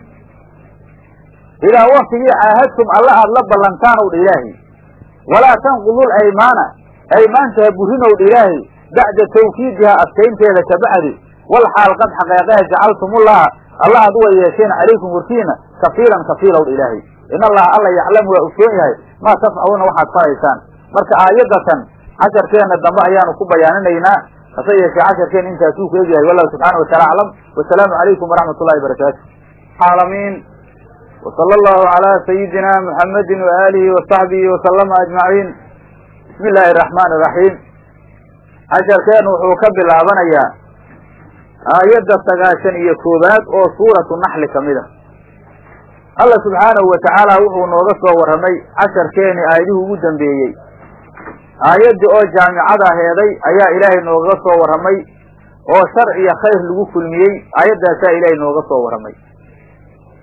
Speaker 1: idaa waktigii caahadtum alla aad la ballantaanow dha ilaahay walaa tanqudul aymaana aymaanta ha burinow dha ilaahay bacda tawkiidihaa adkaynteeda kabacdi wal xaal qad xaqeeqeha jacaltumullaha alla aad uwa yeesheen calaykum warkiina kafiilan kafiilow dha ilaahay in allaha alla yaclamu waa ogsoon yahay maa tafcaluuna waxaad faraysaan marka aayaddatan casharkeenna dambe ayaanu ku bayaaninaynaa hase yeeshee casharkeenna intaasuu ku egyahay wallahu subxaana wataala aclam wasalaamu calaykum waraxmat ullahi barakaatu alamiin wsala allahu calaa sayidina muxamedin waaalihi wasaxbihi wasalama ajmaciin bismi illaahi araxmaan iraxiim casharkeennu wuxuu ka bilaabanayaa aayadda sagaashan iyo koowaad oo suuratu naxli ka mid a alla subxaanahu wa tacaala wuxuu nooga soo warramay casharkeeni aayadihii ugu dambeeyey aayaddii oo jaamicada heeday ayaa ilaahay nooga soo warramay oo shar iyo khayr lagu kulmiyey aayaddaasaa ilaahay nooga soo warramay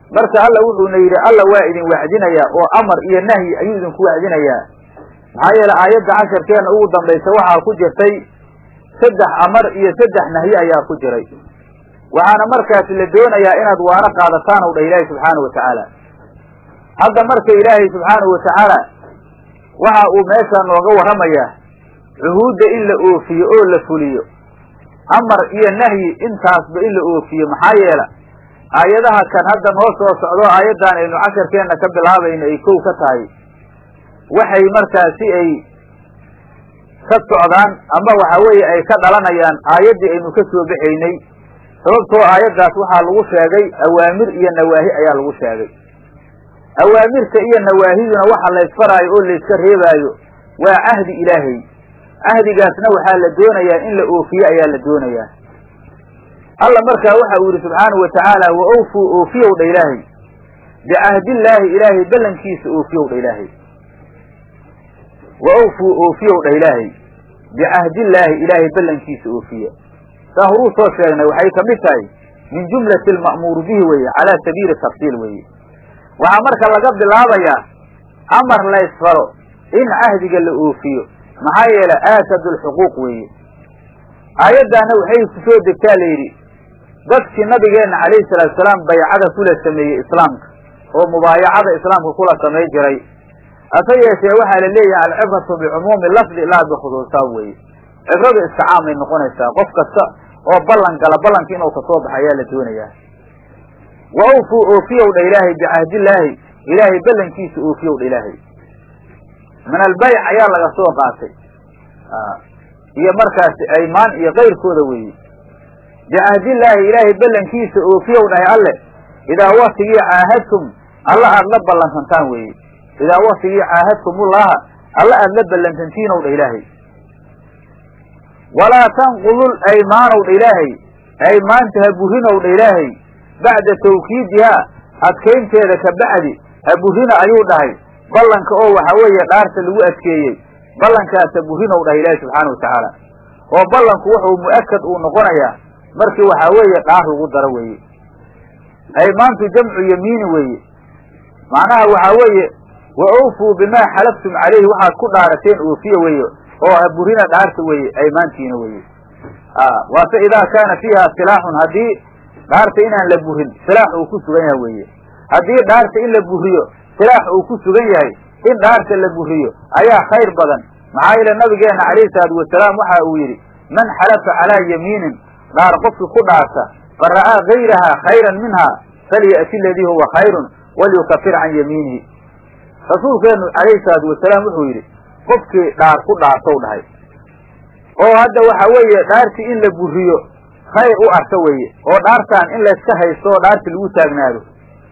Speaker 1: marka alla wuxuuna yidhi alla waa idin wacdinayaa oo amar iyo nahyi ayuu idinku wacdinayaa maxaa yeele aayadda casharkeenna ugu dambaysa waxaa ku jirtay saddex amar iyo saddex nahyi ayaa ku jiray waxaana markaasi la doonayaa inaad waano qaadataan ow dha ilaahi subxaanahu watacaala hadda marka ilaahay subxaanahu watacaala waxa uu meeshaa nooga warramayaa cuhuudda in la oofiyo oo la fuliyo amar iyo nahyi intaasba in la oofiyo maxaa yeela aayadaha kan hadda noo soo socdo aayaddan aynu casharkeenna ka bilaabayno ay kow ka tahay waxay markaasi ay ka socdaan ama waxa weeye ay ka dhalanayaan aayaddii aynu ka soo baxaynay sababtoo aayaddaas waxaa lagu sheegay awaamir iyo nawaahi ayaa lagu sheegay awaamirta iyo nawaahiduna waxa laysfaraayo oo layska reebaayo waa cahdi ilaahay cahdigaasna waxaa la doonayaa in la oofiye ayaa la doonayaa alla markaa waxa uu yihi subxaanahu watacaala wa awfuu oofiyow dha ilaahay bicahdillaahi ilaahay ballankiisa oofiyow dha ilaahay wa awfuu oofiyow dha ilaahay bicahdillaahi ilaahay ballankiisa oofiya saa horuu soo sheegnay waxay ka mid tahay min jumlati alma'muuru bihi weeye calaa sabiili tafsiil weeye waxaa marka laga bilaabayaa amar laysfaro in cahdiga la oofiyo maxaa yeele aakadu lxuquuq weeye aayaddaana waxay ku soo degtaa la yidhi dadkii nabigeenna calayhi salaatu salaam baycada kula sameeyey islaamka oo mubaayacada islaamka kula samay jiray hase yeeshee waxaa la leeyahay alcibratu bicumuumi lafdi laa bikhusuusaab weeye cibradu iska caamay noqonaysaa qof kasta oo ballan gala ballanka inuu kasoo baxa ayaa la doonayaa wa awfuu oofiyow dha ilaahay bicahdillaahi ilaahay ballankiisa oofiyow dha ilaahay min albayc ayaa laga soo qaatay iyo markaasi aymaan iyo kayrkooda weeye bicahdillaahi ilaahay ballankiisa oofiyow dhahay alle idaa waktigii caahadtum alla aada la ballansantaan weeye idaa waktigii caahadtumullaha alla aada la ballansantiinow dha ilaahay walaa tanqudul aymaanow dha ilaahay aymaanta ha burinow dha ilaahay bacda tawkiidihaa adkaynteeda ka bacdi ha burina ayuu dhahay ballanka oo waxa weeye dhaarta lagu adkeeyey ballankaas ha burinow dhahay ilaahay subxaana watacaala oo ballanku wuxuu mu'akad uu noqonayaa markii waxaa weeye dhaar lagu daro weeye aymaantu jamcu yamiini weeye macnaha waxaa weeye wa awfuu bimaa xalaftum calayhi waxaad ku dhaarateen oofiya weeye oo ha burina dhaarta weeye aymaantiina weeye waase idaa kaana fiiha silaaxun haddii dhaarta inaan la burin silaax uu ku sugan yahay weeye haddii dhaarta in la buriyo silaax uu ku sugan yahay in dhaarta la buriyo ayaa khayr badan maxaa yeele nabigeenna calayhi salaatu wasalaam waxa uu yidhi man xalafa calaa yamiinin dhaar qofkii ku dhaarta fa ra'aa gayraha khayran minha falya'ti aladii huwa khayrun walyukafir can yamiinihi rasuulkeenu calayhi salaatu wasalaam wuxuu yidhi qofkii dhaar ku dhaartow dhahay oo hadda waxa weeye dhaartii in la buriyo khayr u arka weeye oo dhaartaan in layska haysto oo dhaarti lagu taagnaado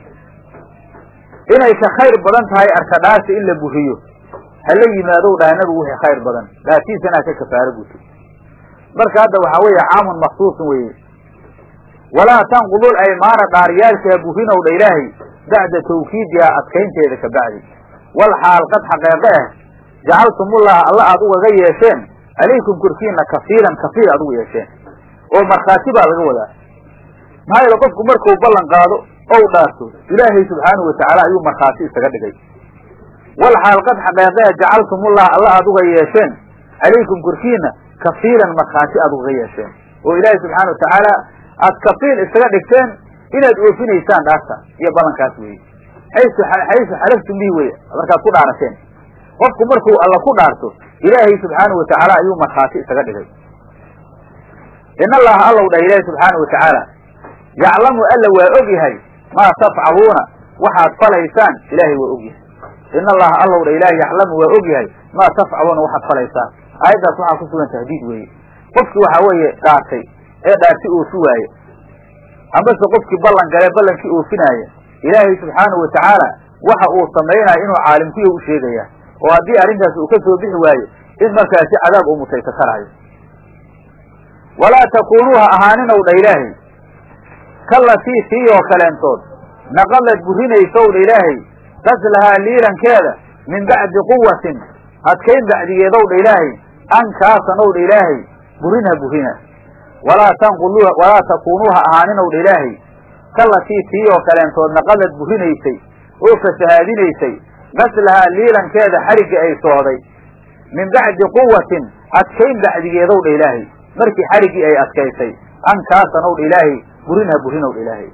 Speaker 1: inay ka khayr badan tahay arka dhaarta in la buriyo hala yimaadow dhahay nabigu wixii khayr badan dhaartiisana ka kafaaro guto marka hadda waxaa weeye caamun maksuusun weeye walaa tanqudul aymaana dhaaryaalka ha burinow dha ilaahay bacda tawkiidihaa adkaynteeda ka bacdi wal xaal qad xaqeeqe ah jacaltumullaha alla aad ugaga yeesheen calaykum korkiina kafiilan kafiir aad ugu yeesheen oo markhaati baa laga wadaa maxaa yeele qofku markuu ballan qaado ou dhaarto ilaahay subxaanahu watacaala ayuu markhaati isaga dhigay wal xaal qad xaqeeqeha jacaltumullaha alla aad uga yeesheen calaykum korkiina kafiilan markhaati aad ugaga yeesheen oo ilaahay subxaana watacaala aad kafiil isaga dhigteen inaad oofinaysaan dhaarta iyo ballankaas weeye xaysu xaysu xalaftum bihi weye markaad ku dhaarateen qofku markuu alla ku dhaarto ilaahay subxaanahu watacaala ayuu markhaati isaga dhigay in allaha allow dhah ilaahi subxaana watacaala yaclamu alla waa og yahay maa tafcaluuna waxaad falaysaan ilaahay waa og yahay in allaha allow dha ilaahi yaclamu waa og yahay maa tafcaluuna waxaad falaysaan aayaddaas waxaa ku sugan tahdiid weeye qofkii waxaa weeye dhaartay ee dhaarti oofi waaye amase qofkii ballan gale ballankii oofinaaya ilaahay subxaanahu watacaala waxa uu samaynaya inuu caalimkuya u sheegaya oo haddii arrintaas uu ka soo bixi waayo in markaasi cadaab uu mutaysa karaayo walaa takuunuu ha ahaaninow dha ilaahay kallatii tii oo kaleentood naqadad burinaysow dha ilaahay qaslahaa liilankeeda min bacdi quwatin adkayn bacdigeedow dha ilaahay ankaasanow dha ilaahay burinha burina walaa tanqulu walaa takuunuu ha ahaaninow dha ilaahay kalatii tii oo kaleentood naqadad burinaysay oo fasahaadinaysay gaslahaa liilankeeda xarigga ay sooday min bacdi quwatin adkayn bacdigeedow dha ilaahay markii xariggii ay adkaysay ankaasan ow dha ilaahay burinha burinow dha ilaahay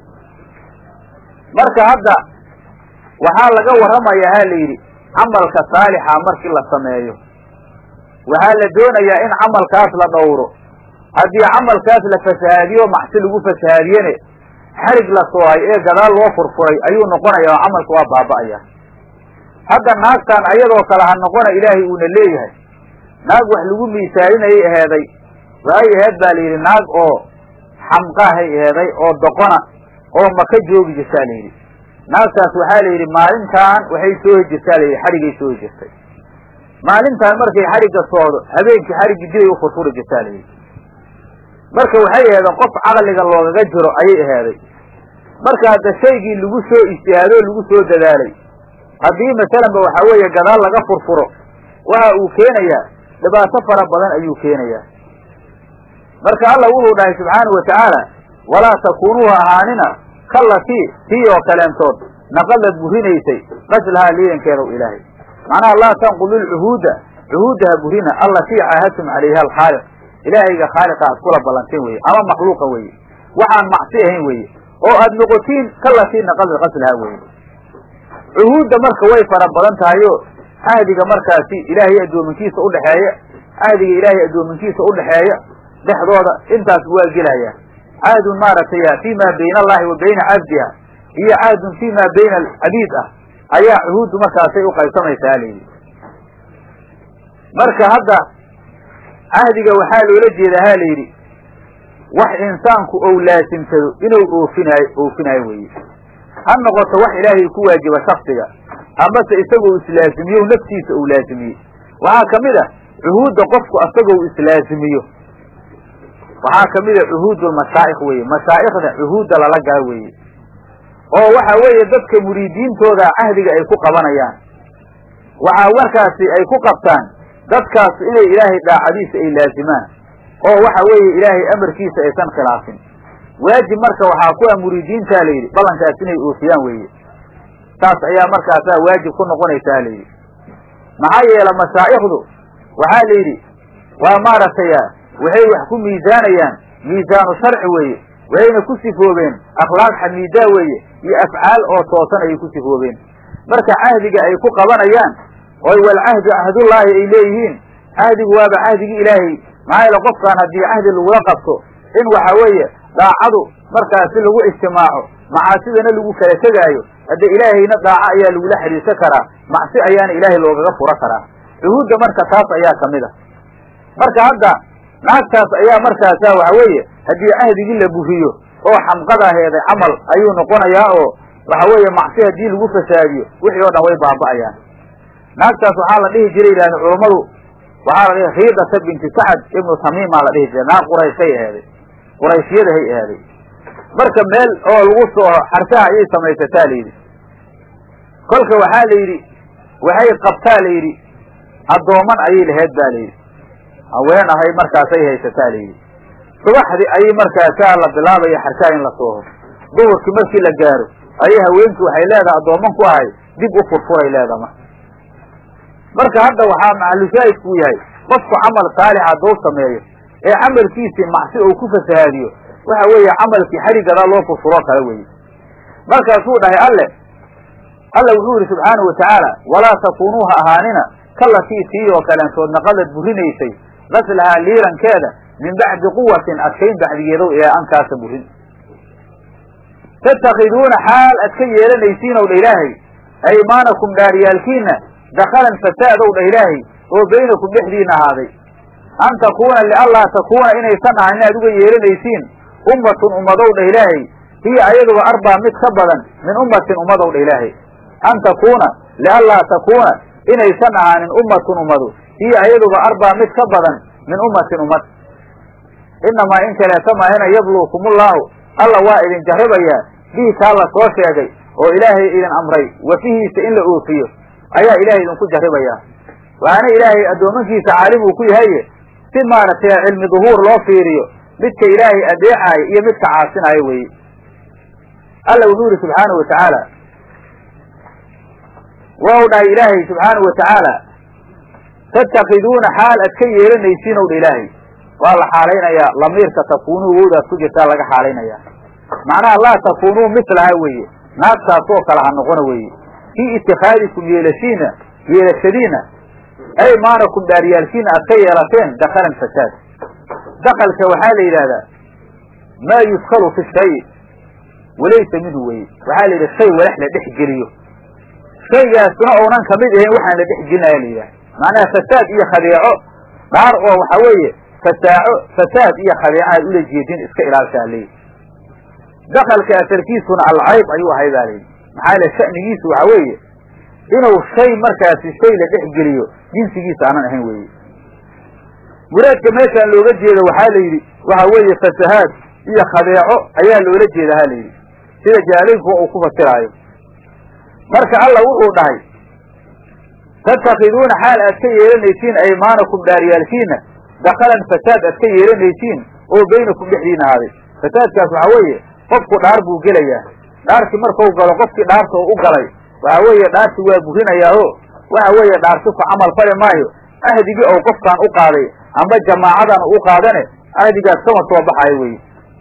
Speaker 1: marka hadda waxaa laga warramayaa ha la yidhi camalka saalixa markii la sameeyo waxaa la doonayaa in camalkaas la dhowro haddii camalkaas la fasahaadiyo macsi lagu fasahaadiyene xarig la soohay ee gadaal loo furfuray ayuu noqonayaa oo camalka waa baaba'aya hadda naagtan ayadoo kale ha noqona ilaahay uuna leeyahay naag wax lagu miisaalinayay aheeday waxay aheed baa layidhi naag oo xamqaahay aheeday oo doqona oo maka joogi jirtaa layidhi naagtaas waxaa la yidhi maalintaan waxay soo hejirtaa layidhi xarigay soo hejirtay maalintaan markay xarigga soodo habeenkii xariggii dibay u furfuri jirtaa layidhi marka waxay aheedeen qof caqliga loogaga jiro ayay aheeday marka hadda shaygii lagu soo ijtihaadoo lagu soo dadaalay haddii masalanba waxaa weeye gadaal laga furfuro waxa uu keenayaa dhibaato fara badan ayuu keenayaa marka alla wuxuu dhahay subxaanau watacaala walaa takuunuu ahaanina kallatii tii oo kaleentood naqadad burinaysay qaslahaa liidankeedaw ilaahay macnaha laa tanqudu lcuhuuda cuhuudda ha burina allatii caahadtum calayha alkhaaliq ilaahayga khaaliqa aad kula ballanteen weye ama makhluuqa weye waxaan macsi ahayn weye oo aad noqotiin kallatii naqadad qaslahaa weye cuhuudda marka way fara badan tahayo cahdiga markaasi ilaahay addoominkiisa udhexeeya cahdiga ilaahay addoominkiisa udhexeeya dhexdooda intaas waa gelaya cahdun maaragtay fii ma bayna allahi wa bayna cabdiha iyo cahdun fii ma bayna alcabiid ah ayaa cuhuuddu markaasay uqaybsamaysaa layidhi marka hadda cahdiga waxaa loola jeedaa ha layidhi wax insaanku ou laasimsado inuu oofinaayo oofinaayo weye ha noqoto wax ilaahay ku waajiba shaksiga amase isagoo islaazimiyo naftiisa uu laazimiyey waxaa ka mid a cuhuudda qofku asagoo islaazimiyo waxaa ka mid a cuhuud lmashaa'ikh weye mashaa'ikhda cuhuudda lala gala weeye oo waxa weeye dadka muriidiintooda cahdiga ay ku qabanayaan waxaa markaasi ay ku qabtaan dadkaas inay ilaahay daacadiisa ay laazimaan oo waxa weeye ilaahay amarkiisa aysan khilaafin waajib marka waxaa ku ah muriidiintaa layidhi ballankaas inay oofiyaan weeye saas ayaa markaasaa waajib ku noqonaysaa layidhi maxaa yeele mashaa'ikhdu waxaa la yidhi waa maaragtay waxay wax ku miisaanayaan miisaanu sharci weeye waxayna ku sifoobeen akhlaaq xamiidaa weeye iyo afcaal oo toosan ayay ku sifoobeen marka cahdiga ay ku qabanayaan oy walcahdu cahdullaahi ay leeyihiin cahdigu waaba cahdigii ilaahay maxaa yeele qofkaan haddii cahdi lagula qabto in waxa weeye daacadu markaasi lagu ijtimaaco macaasidana lagu kala tegaayo hadde ilaahayna daaco ayaa lagula xidhiirsan karaa macsi ayaana ilaahay loogaga furo karaa cuhuudda marka taas ayaa kamid a marka hadda naagtaas ayaa markaasa waxa weeye haddii cahdigii la buriyo oo xamqadaheeda camal ayuu noqonayaa oo waxa weeye macsi haddii lagu fasaadiyo wixii oo dhan way baaba'ayaan naagtaas waxaa la dhihi jiray yidhahda culummadu waxaa la dhihi khiidata binti sacad ibnu tamiimaa la dhihi jiray naag qurayshay aheeday qurayshiyadahay aheeday marka meel oo lagu soo xarsaha ayay samaysataa la yidhi kolka waxaa la yidhi waxay qabtaa la yidhi addooman ayay laheyd ba la yidhi haween ahay markaasay haysataa la yidhi subaxdii ayay markaasaa la bilaabaya xarsaha in la sooho duhurkii markii la gaaro ayay haweenkii waxay leedahay addooman ku ahay dib u furfuray leedaha marka marka hadda waxaa maxalushaahidkuu yahay qofku camal saalix hadduu sameeyo ee camalkiisii macsi ou ku fasahaadiyo waxa weeye camalkii xarigadaa loo furfuroo kale weeye markaasuu dhahay alle alla wuxuu yihi subxaanahu watacaala walaa takuunuu ha ahaanina kallatii tii oo kaleentood naqadad burinaysay qaslahaa liirankeeda min bacdi quwatin adkayn bacdigeedow ee ankaasa burin tattakiduuna xaal ad ka yeelanaysiin ow dha ilaahay aymaanakum dhaaryaalkiina dakalan fasaadow dha ilaahay oo baynakum dhexdiina ahaaday an takuuna lianlaa takuuna inaysan ahan inaad uga yeelanaysiin ummatun ummadow dha ilaahay hiya ayaduba arbaa mid ka badan min ummatin ummadow dha ilaahay an takuuna lianlaa takuuna inaysan ahaanin ummatun ummadu hiya ayaduba arbaa mid ka badan min ummatin ummad inamaa in kaleeta maahina yabluukumullaahu alla waa idin jarribayaa bihi taa la soo sheegay oo ilaahay idin amray wafihiisa in la oofiyo ayaa ilaahay idinku jarribayaa waxaana ilaahay addoomankiisa caalim uu ku yahaye si maaragtay cilmi duhuur loo fiiriyo midka ilaahay adeecaayo iyo midka caasinaayo weeye alla wuxuu yihi subxaanahu watacaala wau dhahay ilaahay subxaanahu watacaala tattakiduuna xaal ad ka yeelanaysiin ow dha ilaahay waa la xaalaynayaa lamiirka takuunuu wowdaas ku jirtaa laga xaalaynaya macnaha laa takuunuu mislaha weeye naagtaas oo kale ha noqona weeye fii itikaadikum yeelashiina yeelashadiina aymaanakum dhaaryaalkiina aad ka yeelateen dakalan fasaad dakalka waxaa la yidhahdaa maa yudkalu fi shay walaysa minhu weye waxaa la yidhi shay walax la dhex geliyo shaygaasuna uunan kamid ahayn waxaan la dhex gelinaya la yidhaha macnaha fasaad iyo khadeeco dhaar oo waxa weeye fasaaco fasaad iyo khadeeco aad ula jeedin iska ilaashaa leeyi dakalka asalkiisuna alcayb ayuu ahay baa layidhi maxaa le sha'nigiisu waxa weeye inuu shay markaasi shay la dhex geliyo jinsigiisa aanan ahayn weeye muraadka meeshaan looga jeedo waxaa la yidhi waxa weeye fasahaad iyo khadeeco ayaa loola jeeda ha la yidhi sida jaalinku uu ku fasiraayo marka alla wuxuu dhahay tattakiduuna xaal aad ka yeelanaysiin aymaanakum dhaaryaalkiina dakalan fasaad aad ka yeelanaysiin oo baynakum dhexdiina ahaaday fasaadkaas waxaa weeye qofku dhaar buu gelayaa dhaarkii markau galo qofkii dhaarta u u galay waxa weeye dhaarti waa burinayaa o waxa weeye dhaarti ku camal fali maayo ahdigii ou qofkaan u qaaday amba jamaacadan u qaadane ahdigaas kama soo baxayo weye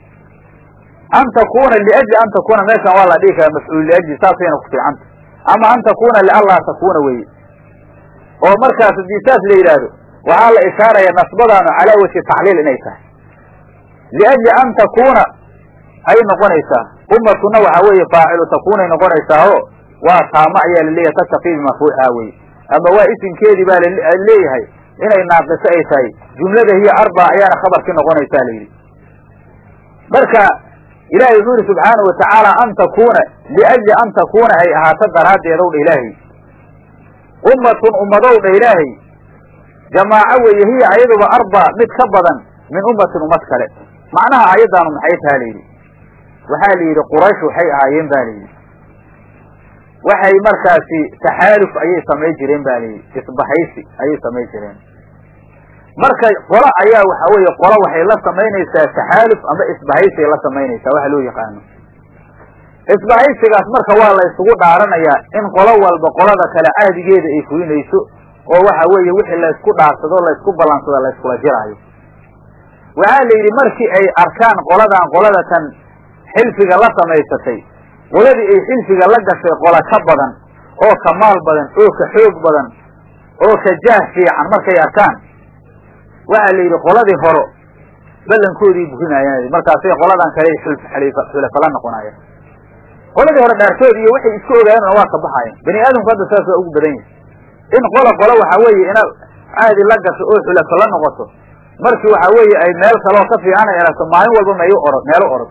Speaker 1: an takuuna liajli an takuuna meeshan waa la dhihi karaa mafcuul liajli saasayna ku fiicanta ama an takuuna lianlaa takuuna weye oo markaas haddii saas la yidhaahdo waxaa la ishaaraya nasbadaanu calaa wajhi tacliil inay tahay liajli an takuuna ay noqonaysaa ummatuna waxaa weeye faacilu takuunay noqonaysaa o waa taamo ayaa laleeyahay tattaqibi marfuuca weye ama waa isimkeedii baa laleeyahay inay naaqiso ay tahay jumlada hiyo arba ayaana khabarkii noqonaysaa la yidhi marka ilahay wuxuu yihi subxaanahu watacaala an takuuna liajli an takuuna ay ahaato daraaddeedow dha ilaahay ummatun ummadow dha ilaahay jamaaco weeye hiya ayaduba arba mid ka badan min ummatin ummad kale macnaha ayaddaanu maxay taha la yidhi waxaa la yidhi quraysh waxay ahaayeen ba la yidhi waxay markaasi taxaaluf ayay samay jireen ba layidhi isbahaysi ayay samay jireen marka qolo ayaa waxa weeye qolo waxay la samaynaysaa taxaaluf ama isbahaysiay la samaynaysaa waxa loo yaqaano isbahaysigaas marka waa la isugu dhaaranayaa in qolo walba qolada kale cahdigeeda ay fulinayso oo waxa weeye wixii laysku dhaarsado laysku ballansado layskula jiraayo waxaa la yidhi markii ay arkaan qoladan qolada tan xilfiga la samaysatay qoladii ay xilfiga la gashay qola ka badan oo ka maal badan oo ka xoog badan oo ka jaah fiican markay arkaan waxaa la yidhi qoladii horo ballankoodii burinayaan markaasay qoladan kale xulafala noqonayaan qoladii hore dhaartood iyo waxay isku ogaayeen waa ka baxayan bani aadamku hadda saas waa ugu badan yahay in qola qola waxa weeye ina caadi la gasho oo xulafo la noqoto markii waxa weeye ay meel kaloo ka fiican ay aragto maalin walba meyu orod meelo orod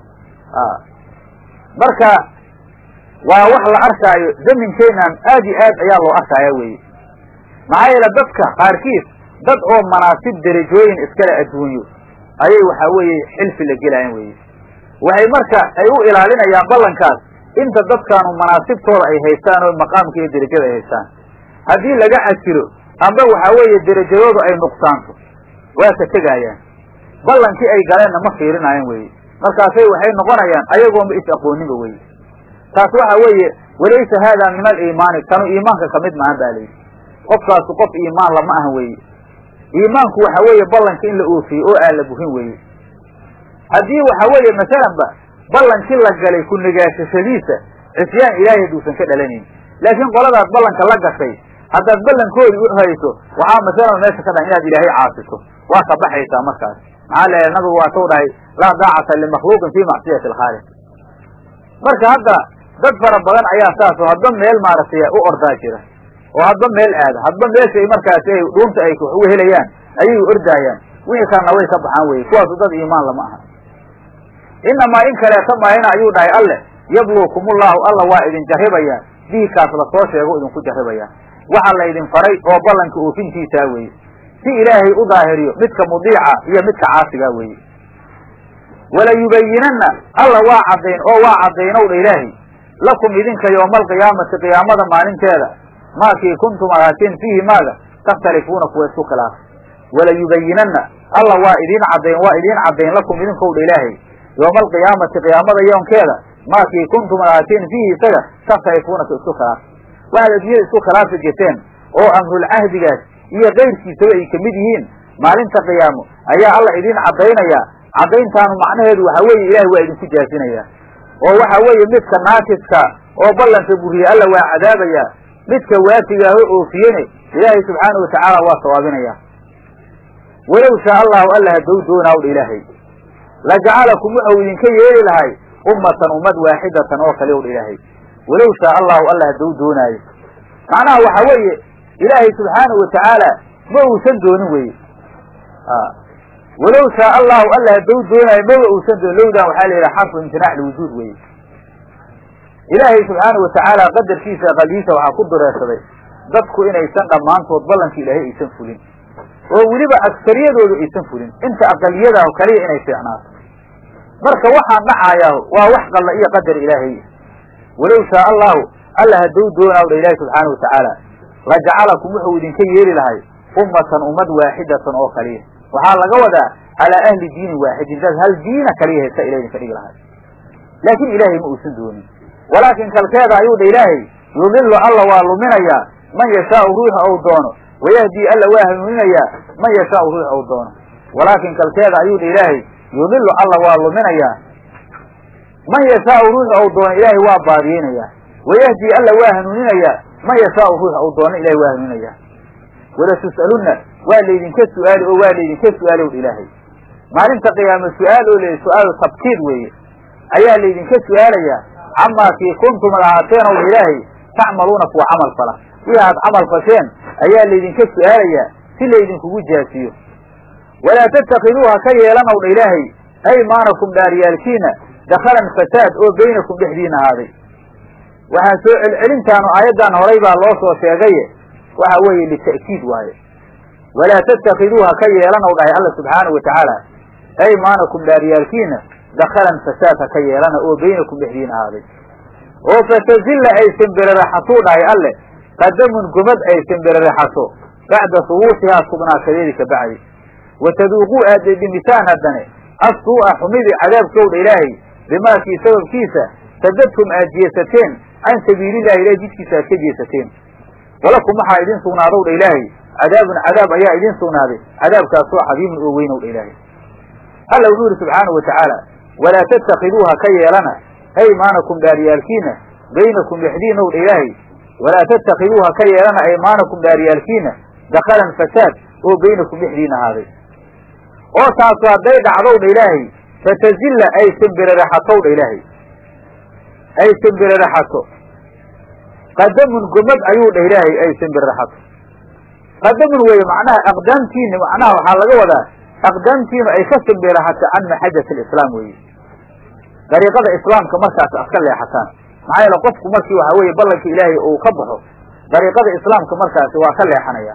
Speaker 1: marka waa wax la arkaayo zaminkeenan aad iyo aad ayaa loo arkaya weye maxaa yeele dadka qaarkiis dad oo manaasib derajooyin iskale adduunyo ayay waxa weeye xilfi la gelayan weye waxay marka ay u ilaalinayaan ballankaas inta dadkaanu manaasibtooda ay haystaan oo maqaamka iyo derajada ay haystaan haddii laga casilo amba waxa weeye derajadoodu ay nuqsaanto waa ka tegaayaan ballankii ay galeenna ma fiirinaayan weye markaasay waxay noqonayaan ayagoonba is aqooninba weye taas waxa weeye walaysa haada min aliimaani kanu iimaanka kamid maahan ba layidhi qofkaasu qof iimaan lama ahan weye iimaanku waxa weeye ballanka in la oofiye oo aan la burin weye haddii waxa weeye masalanba ballankii la galay ku nagaashashadiisa cisyaan ilaahay haduusan ka dhalanayn laakiin qoladaad ballanka la gashay haddaad ballankoodii u hayso waxaa masalan meesha ka dhahan inaad ilaahay caasiso waa ka baxaysaa markaas maxaa leeyahay nabigu waa tau dhahay laa daacata limakhluuqin fii macsiyati alkhaaliq marka hadda dad fara badan ayaa saas oo hadba meel maaragtay u ordaa jira oo hadba meel aada hadba meeshay markaasi ay dhuunta ay wax uga helayaan ayay ordaayaan wixii kalena way ka baxaan weye kuwaasu dad iimaan lama aha inamaa in kaleeta maahina ayuu dhahay alleh yabluukumullahu alla waa idin jarribayaa diikaas lasoo sheego idinku jarribayaa waxa la idin faray oo ballanka oofintiisaa weeye si ilaahay u daahiriyo midka mudiica iyo midka caasigaa weeye walayubayinanna alla waa caddayn oo waa caddaynow dha ilaahay lakum idinka yowma alqiyaamati qiyaamada maalinteeda maakii kuntum ahaateen fiihi maaga takhtalifuuna kuwa isku khilaafa walayubayinanna alla waa idiin caddayn waa idiin caddayn lakum idinkow dha ilaahay yowma alqiyaamati qiyaamada yoonkeeda maakii kuntum ahaateen fiihi isaga takhayfuuna ka isku khilaaf waxaad adduunyada isku khilaafi jirteen oo amrulcahdigaas iyo kayrkiisaba ay kamid yihiin maalinta qiyaamo ayaa alla idiin caddaynaya caddayntaanu macnaheedu waxa weeye ilahay waa idinku jaasinaya oo waxa weeye midka naakiska oo ballanka buriye alla waa cadaabaya midka waatigaaho oofiyene ilaahay subxaana watacaala waa sawaabinaya walow shaa allahu alla haddou doonawdha ilaahay la jacalakum wuxuu idinka yeeli lahay ummatan ummad waaxidatan oo kale owdha ilaahay walow shaa allahu alla haddou doonaayo macnaha waxa weeye ilaahay subxaanahu watacaala ma uusan doonin weye walow shaa allahu alla haddou doonaayo maba uusan doonin lowdan waxaa la yidhaha xarfu imtinaac liwujuud weye ilaahay subxaana watacaala qadarkiisa qalbiisa waxaa ku dureersaday dadku inaysan dhammaantood ballanka ilaahay aysan fulin oo weliba aksariyadoodu aysan fulin inta aqaliyadaah kaliya inay fiicnaato marka waxaan dhacaayaa waa wax qalla iyo qadar ilaahay walow shaa allahu alla haddou doonawdha ilaahi subxaana watacaala la jacalakum wuxuu idinka yeeli lahay ummatan ummad waaxidatan oo kaliya waxaa laga wadaa calaa ahli diinin waaxidin saas hal diina kaliya haysta ila idinka dhigi lahay laakiin ilaahay ma uusan doonin walaakin kalkeeda ayuu dha ilaahay yudilu alla waa luminayaa man yashaau ruuxa ou doono wayahdii alla waa hanuuninayaa man yashaau ruuxa ou doono walaakin kalkeeda ayuu dha ilaahay yudilu alla waa luminayaa man yashaau ruuxa ou doono ilaahay waa baadiyeynayaa wayahdii alla waa hanuuninayaa man yashaau ruuxa ou doono ilahay waa hanuuninayaa walatus'alunna waa laydinka su'aali oo waa laydinka su'aali ow dha ilaahay maalinta qiyaama su-aal oo leeyahy su-aalu tabkiid weeye ayaa laydinka su'aalayaa camaa kii kuntum ad ahaateen ow ilaahay tacmaluuna kuwa camal fala wixii aad camal fasheen ayaa laydinka su'aalayaa si laydinkugu jaasiyo walaa tattakiduuha ka yeelan ow dha ilaahay aymaanakum dhaaryaalkiina dakhalan fasaad oo baynakum dhexdiina ahaaday waxaa soo celcelintaanu aayaddan horay baa loo soo sheegaye waxa weeye lita'kiid waaye walaa tattakiduuha ka yeelan ow dhahay alla subxaana wa tacaala aymaanakum dhaaryaalkiina dakhalan fasaad ha ka yeelana oo baynakum dhexdiin ahaaday oo fatazilla ay simbiriraxatuu dhahay alle qadamun gomad ay simbiriraxato bacda hubuutihaa sugnaashadeedi ka bacdi wa taduuquu aad dhedhimitaan haddane assuu'a xumidii cadaabkowdha ilaahay bimaakii sababkiisa sadadtum aad jeesateen can sabiilillahi ilahay jidkiisa aad ka jeesateen walakum waxaa idin sugnaadowdha ilaahay cadaabun cadaab ayaa idin sugnaaday cadaabkaasoo cadiimun oo weynowdha ilaahay alla wuxuu yihi subxaanahu wa tacaala walaa tattakiduuha ka yeelana aymaanakum dhaaryaalkiina baynakum dhexdiina ow dha ilaahay walaa tattakiduuha ka yeelana aymaanakum dhaaryaalkiina dakhalan fasaad oo baynakum dhexdiina ahaaday oo taasu hadday dhacdow dha ilaahay fatazilla ay simbiriraxatow dha ilaahay ay simbiriraxato qadamun gomad ayuu dhah ilaahay ay simbiriraxato qadamun weeye macnaha aqdaamtiina macnaha waxaa laga wadaa aqdaamtiinu ay ka simbiraxato can maxajat alislaam weeye dariiqada islaamka markaas ad ka leexataan maxaa yeele qofku markii waxa weeye ballanka ilaahay uu ka baxo dariiqada islaamka markaasi waa ka leexanaya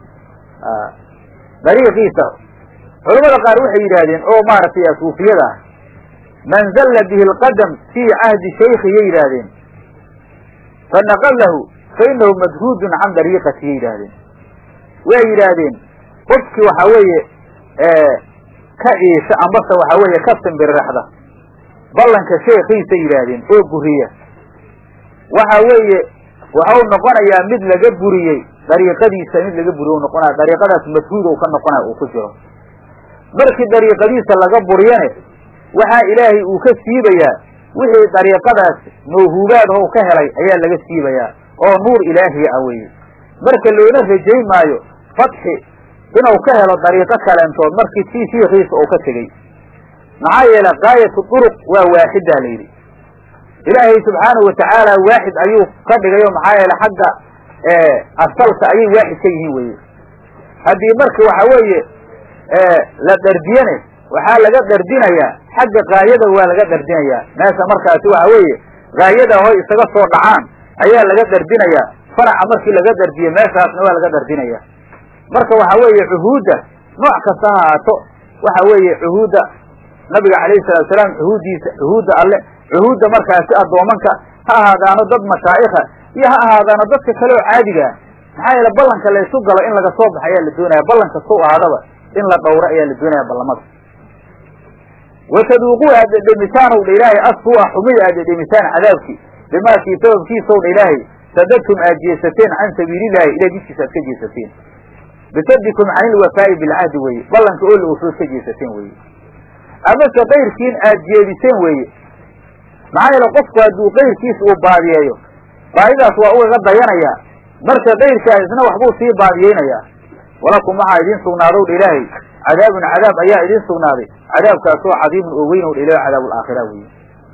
Speaker 1: dariiqiisa culamada qaar waxay yidhaahdeen oo maaragtay suufiyada ah man zalla bihi alqadam fii cahdi shaykiyay yidhaahdeen fanaqalahu fa inahu madhuudun can dariiqatiyay yidhaahdeen way yidhaahdeen qofkii waxa weeye ka ciisha ambase waxa weeye ka simbiriraxda ballanka sheekiisa yidhaahdeen oo buriya waxa weeye waxau noqonayaa mid laga buriyey dariiqadiisa mid laga buriye u noqonaya dariiqadaas madhuud ou ka noqonaya uu ku jiro markii dariiqadiisa laga buriyane waxaa ilaahay uu ka siibayaa wixii dariiqadaas mawhuubaad how ka helay ayaa laga siibayaa oo nuur ilaahiya ah weeye marka loona rajayn maayo fatxi inuu ka helo dariiqo kaleentood markii tii shiikiisa uu ka tegey maxaa yeele gaayatu duruq waa waaxidaa la yidhi ilaahay subxaanahu watacaala waaxid ayuu ka dhigayo maxaa yeele xagga asalka ayay waaxid ka yihiin weye haddii marka waxa weeye la dhardiyane waxaa laga dhardinayaa xagga gaayada waa laga dhardinayaa meesha markaasi waxa weeye gaayada hoy isaga soo dhacaan ayaa laga dhardinayaa faraca markii laga dhardiyo meeshaasna waa laga dhardinaya marka waxa weeye cuhuudda nooc kasta ha ahaato waxa weeye cuhuudda nabiga calayhi salatu salaam cuhuuddiisa cuhuudda alle cuhuudda markaasi addoomanka ha ahaadaano dad mashaa'ikha iyo ha ahaadaano dadka kale oo caadiga ah maxaa yeele ballanka laysu galo in laga soo baxa ayaa la doonaya ballan kastau ahaadaba in la dhowro ayaa la doonaya ballamada wataduuquu aad dhedhemitaan ow dha ilaahay asfu'a xumida aad dhedhemitaan cadaabkii bimaakii sababkiisa ow dha ilaahay sadadtum aad jeesateen can sabiilillahi ilahay jidkiisa aad ka jeesateen bisadikum can ilwafaa'i bilcahdi weeye ballanka oo la oofood ka jeesateen weeye amase kayrkiin aad jeediseen weeye maxaa yeele qofku hadduu kayrkiisa uu baadiyeeyo baadidaas waa ugaga dayanayaa marka kayrkaa isna waxbuu sii baadiyeynayaa walakum waxaa idiin sugnaadow dha ilaahay cadaabun cadaab ayaa idiin sugnaaday cadaabkaasoo cadiimun oo weyn ow dha ilahay cadaab alaakhira weeye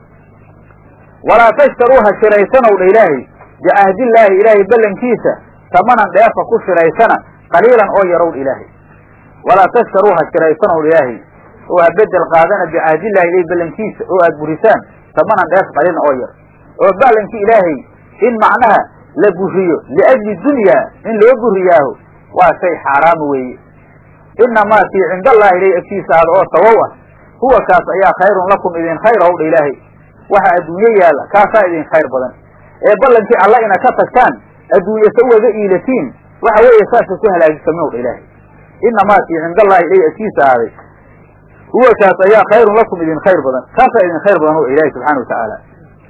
Speaker 1: walaa tashtaruu ha shiraysanow dha ilaahay bicahdillaahi ilaahay ballankiisa tamanan dheefa ku shiraysana qaliilan oo yarow dha ilaahay walaa tashtaruu ha shiraysanow dha ilaahay oo ha bedel qaadana bicahdillaahi ilahay ballankiisa oo aad burisaan tamanan dheef qaliilan oo yar oo ballankii ilaahay in macnaha la buriyo liajli dunyaa in loo buriyaaho waa shay xaaraama weeye inamaa fii cinda allahi ilahi agtiisa aada oo sawow ah huwa kaas ayaa khayrun lakum idin khayr ow dha ilaahay waxa adduunyo yaalla kaasaa idin khayr badan ee ballankii alla ina ka tagtaan adduunye sa ugaga iilatiin waxa weeye saasa ku halaagsamin ow dha ilaahay inamaa fii cinda allahi ilahi agtiisa ahaaday huwa kaas ayaa khayrun lakum idin khayr badan kaasaa idin khayr badan ow ilaahay subxana watacaala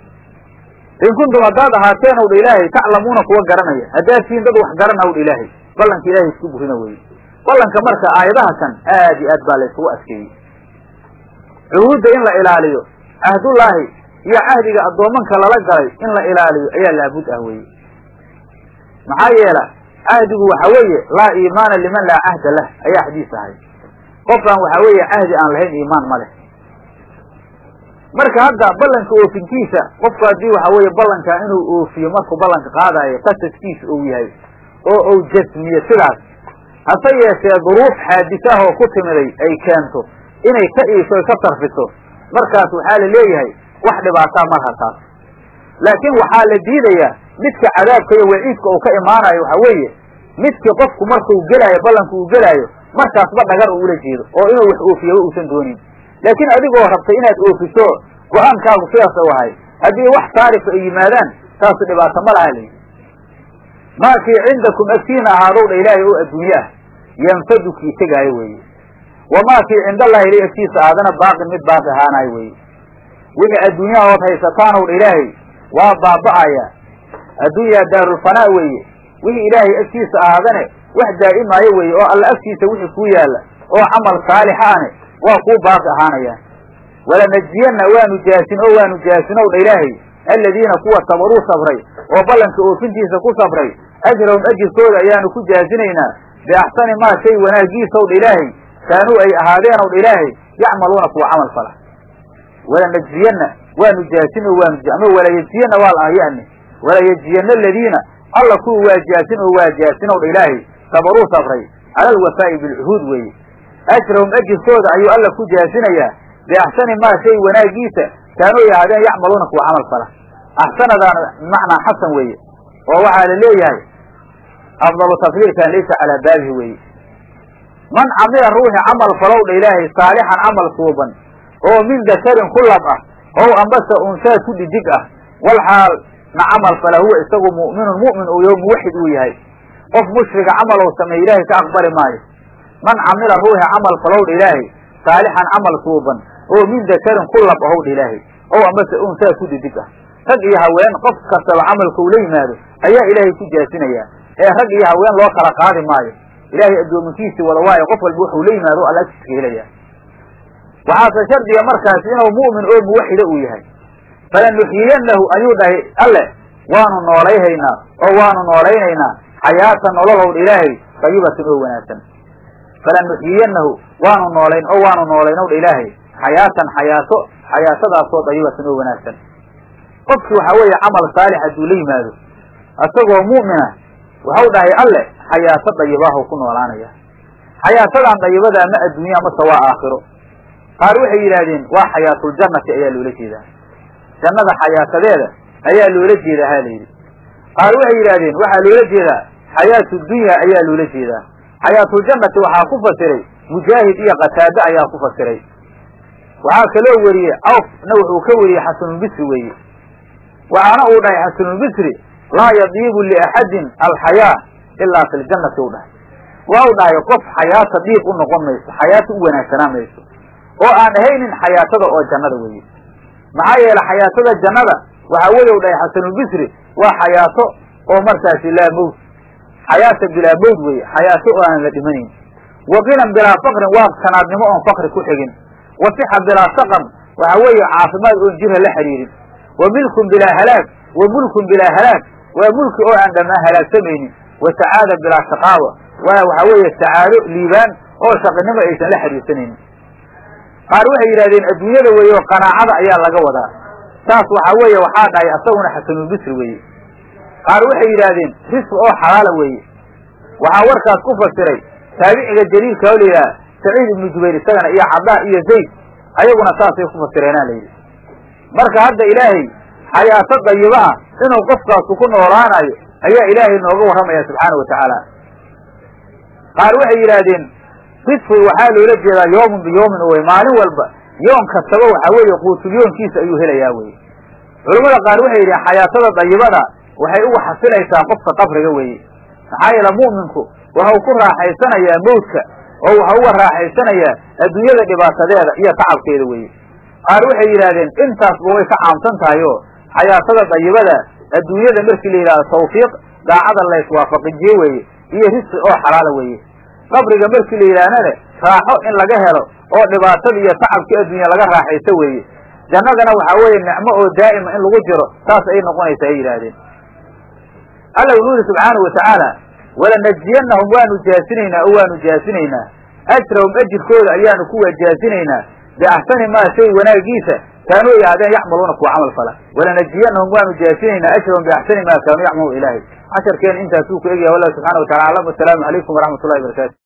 Speaker 1: in kuntum haddaad ahaateen ow dha ilaahay taclamuuna kuwa garanaya haddaad tihiin dad wax garana ow dha ilaahay ballanka ilahay isku burina weeye ballanka marka aayadaha kan aad iyo aad baa la isugu adkeeyey cuhuudda in la ilaaliyo cahdullaahi iyo cahdiga addoomanka lala galay in la ilaaliyo ayaa laabud ah weeye maxaa yeela cahdigu waxa weeye laa iimaana liman laa cahda lah ayaa xadiis ahay qofkaan waxa weeye cahdi aan lahayn iimaan ma leh marka hadda ballanka oofinkiisa qofku haddii waxa weeye ballankaa inuu oofiyo markuu ballanka qaadayo qasadkiisa uu yahay oo uu jasmiyo sidaas hase yeeshee duruuf xaadisah oo ku timiday ay keento inay ka iisho ka sarfiso markaas waxaa la leeyahay wax dhibaataa malha taas laakiin waxaa la diidayaa midka cadaabka iyo waciidka uu ka imaanayo waxa weeye midkii qofku markuu gelaayo ballanka uu gelaayo markaasba dhagar uu ula jeedo oo inuu wax oofiyaba uusan doonin laakiin adigoo rabtay inaad oofiso go-aankaagu sidaas u ahay haddii wax saarifa ay yimaadaan taasu dhibaato ma laha layidhi maakii cindakum agtiina ahaadow dha ilaahay oo adduunye ah yanfadu kii tegaayo weeye wamaa kii cindallahi ilay agtiisa aadana baaqin mid baaqi ahaanayo weeye wixii adduunyaha ood haysataanow dha ilaahay waa baaba'aya adduunyaa daarulfanaa weeye wixii ilaahay agtiisa ahaadane wax daa'imaayo weeye oo alla agtiisa wixii kuu yaalla oo camal saalixa ane waa kuu baaqi ahaanayaan walanajziyanna waanu jaasin oo waanu jaasinow dha ilaahay aladiina kuwa sabaruu sabray oo ballanka oofintiisa ku sabray ajrahum ajirkooda ayaanu ku jaasinaynaa biaxsani maa shay wanaagiisaw dha ilaahay kaanuu ay ahaadeenow dha ilaahay yacmaluuna kuwa camal fala walanajziyanna waanu jaasin oo waanu ama walayajziyanna waa la ahyani walayajziyanna aladiina alla kuwa waa jaasin oo waa jaasinow dha ilaahay sabaruu sabray cala alwafaa'i bilcuhuud weeye ajrahum ajirkooda ayuu alla ku jaasinayaa biaxsani maa shay wanaagiisa kaanuu ay ahaadeen yacmaluuna kuwa camal fala axsanadaana bimacnaa xasan weeye oo waxaa la leeyahay afdalu tafdiilkan laysa calaa baabihi weeye man camila ruuxi camal falow dha ilaahay saalixan camal suuban oo min dakarin ku lab ah ow ambase unsaa ku dhidig ah wal xaal na camal fala huwa isagu mu'minun mu'min uu yaho muwaxid uu yahay qof mushriga camal ou sameeye ilaahay ka aqbali maayo man camila ruuxi camal falow dha ilaahay saalixan camal suuban oo min dakarin ku lab ahow dha ilaahay ow ambase unsaa ku dhidig ah rag iyo haween qof kastaba camalka uu la yimaado ayaa ilaahay ku jaasinayaa ee rag iyo haween loo kala qaadi maayo ilaahay addoominkiisii wada waayo qof walba wuxuu la yimaado alla agtiska helaya waxaase shardiga markaasi inuu mu'min oo muwaxida uu yahay falanuxyiyannahu ayuu dhahay alle waanu noolayhaynaa oo waanu noolaynaynaa xayaatan nololow dha ilaahay dayibatan oo wanaagsan falanuxyiyannahu waanu noolayn oo waanu noolaynow dha ilaahay xayaatan xayaato xayaatadaasoo dayibatan oo wanaagsan qofkii waxaa weeye camal saalix hadduu la yimaado isagoo mu'mina waxau dhahay alle xayaato dayibaahw ku noolaanaya xayaatadan dayibada ma adduunya mase waa aakhiro qaar waxay yidhaahdeen waa xayaatuljannati ayaa loola jeedaa jannada xayaatadeeda ayaa loola jeedaa ha la yidhi qaar waxay yidhahdeen waxaa loola jeedaa xayaatu dunya ayaa loola jeedaa xayaatuljannati waxaa ku fasiray mujaahid iyo qataade ayaa ku fasiray waxaa kaloo weriyey awfna wuxuu ka weriyey xasanulbisri weeye waxaana uu dhahay xasanulbisri laa yadiibu liaxadin alxayaa ilaa fi ljannati u dhahay waa u dhahay qof xayaata dhiib u noqon mayso xayaata u wanaagsanaa mayso oo aan ahaynin xayaatada oo jannada weeye maxaa yeele xayaatada jannada waxaa weeye u dhahay xasanulbisri waa xayaato oo markaasi laa mowt xayaata bilaa mowt weeye xayaato oo aan la dhimanayn wa ginan bilaa fakrin waa sanaadnimo oon fakri ku xigin wa sixa bilaa saqam waxaa weeye caafimaad oon jirha la xiriirin wa milkun bilaa halaag wa mulkun bilaa halaag waa mulki oo aan dhammaan halaagsamaynin wa sacaada bilaa shaqaawa waa waxaa weeye sacaado liibaan oo shaqinimo aysan la xiriirsanaynin qaar waxay yidhahdeen adduunyada weeye oo qanaacada ayaa laga wadaa saas waxaa weeye waxaa dhahay asaguna xasanulbisri weeye qaar waxay yidhaahdeen risqi oo xalaala weeye waxaa warkaas ku fasiray taabiciga jaliilka oo layidhaha saciid ibnu jubayr isagana iyo cabdaa iyo zayd ayaguna saasay ku fasireenaa layidhi marka hadda ilaahay xayaato dayiba ah inuu qofkaasu ku noolaanayo ayaa ilaahay nooga warramaya subxaana wa tacaala qaar waxay yidhaahdeen risqi waxaa loola jeedaa yoomun biyoomin wey maalin walba yoon kastaba waxaa weeye quutulyoonkiisa ayuu helayaa weye culamada qaar waxay yidhahen xayaatada dayibada waxay uga xasilaysaa qofka qabriga weeye maxaa yeele mu'minku waxau ku raaxaysanayaa mawdka oo waxau uga raaxaysanayaa adduunyada dhibaatadeeda iyo tacabkeeda weeye qaar waxay yidhaahdeen intaasba way ka caamsan tahay oo xayaatada dayibada adduunyada markii la yidhahdo tawfiiq daacada layswaafaqijiye weeye iyo risqi oo xalaala weeye qabriga markii la yidhaahnane raaxo in laga helo oo dhibaatada iyo tacabkii adduunya laga raaxaysto weeye jannadana waxaa weeye nicmo oo daa'ima in lagu jiro saas ay noqonaysa ay yidhaahdeen alla wuxuu yidhi subxaanahu watacaala walanajiyannahum waanu jaasinaynaa oo waanu jaasinaynaa ajrahum ajirkooda ayaanu kuwa jaasinaynaa biaxsani maa shay wanaagiisa kaanuu ay ahaadeen yacmaluuna kuwa camal fala walanajiyannahum waanu jaasinaynaa ajrahum biaxsani maa kaanuu yacmaluuna ilaahay casharkeena intaasuu ku egyahay wallahu subxana wa tacala aclam wasalaamu calaykum waraxmat ullahi barakaatu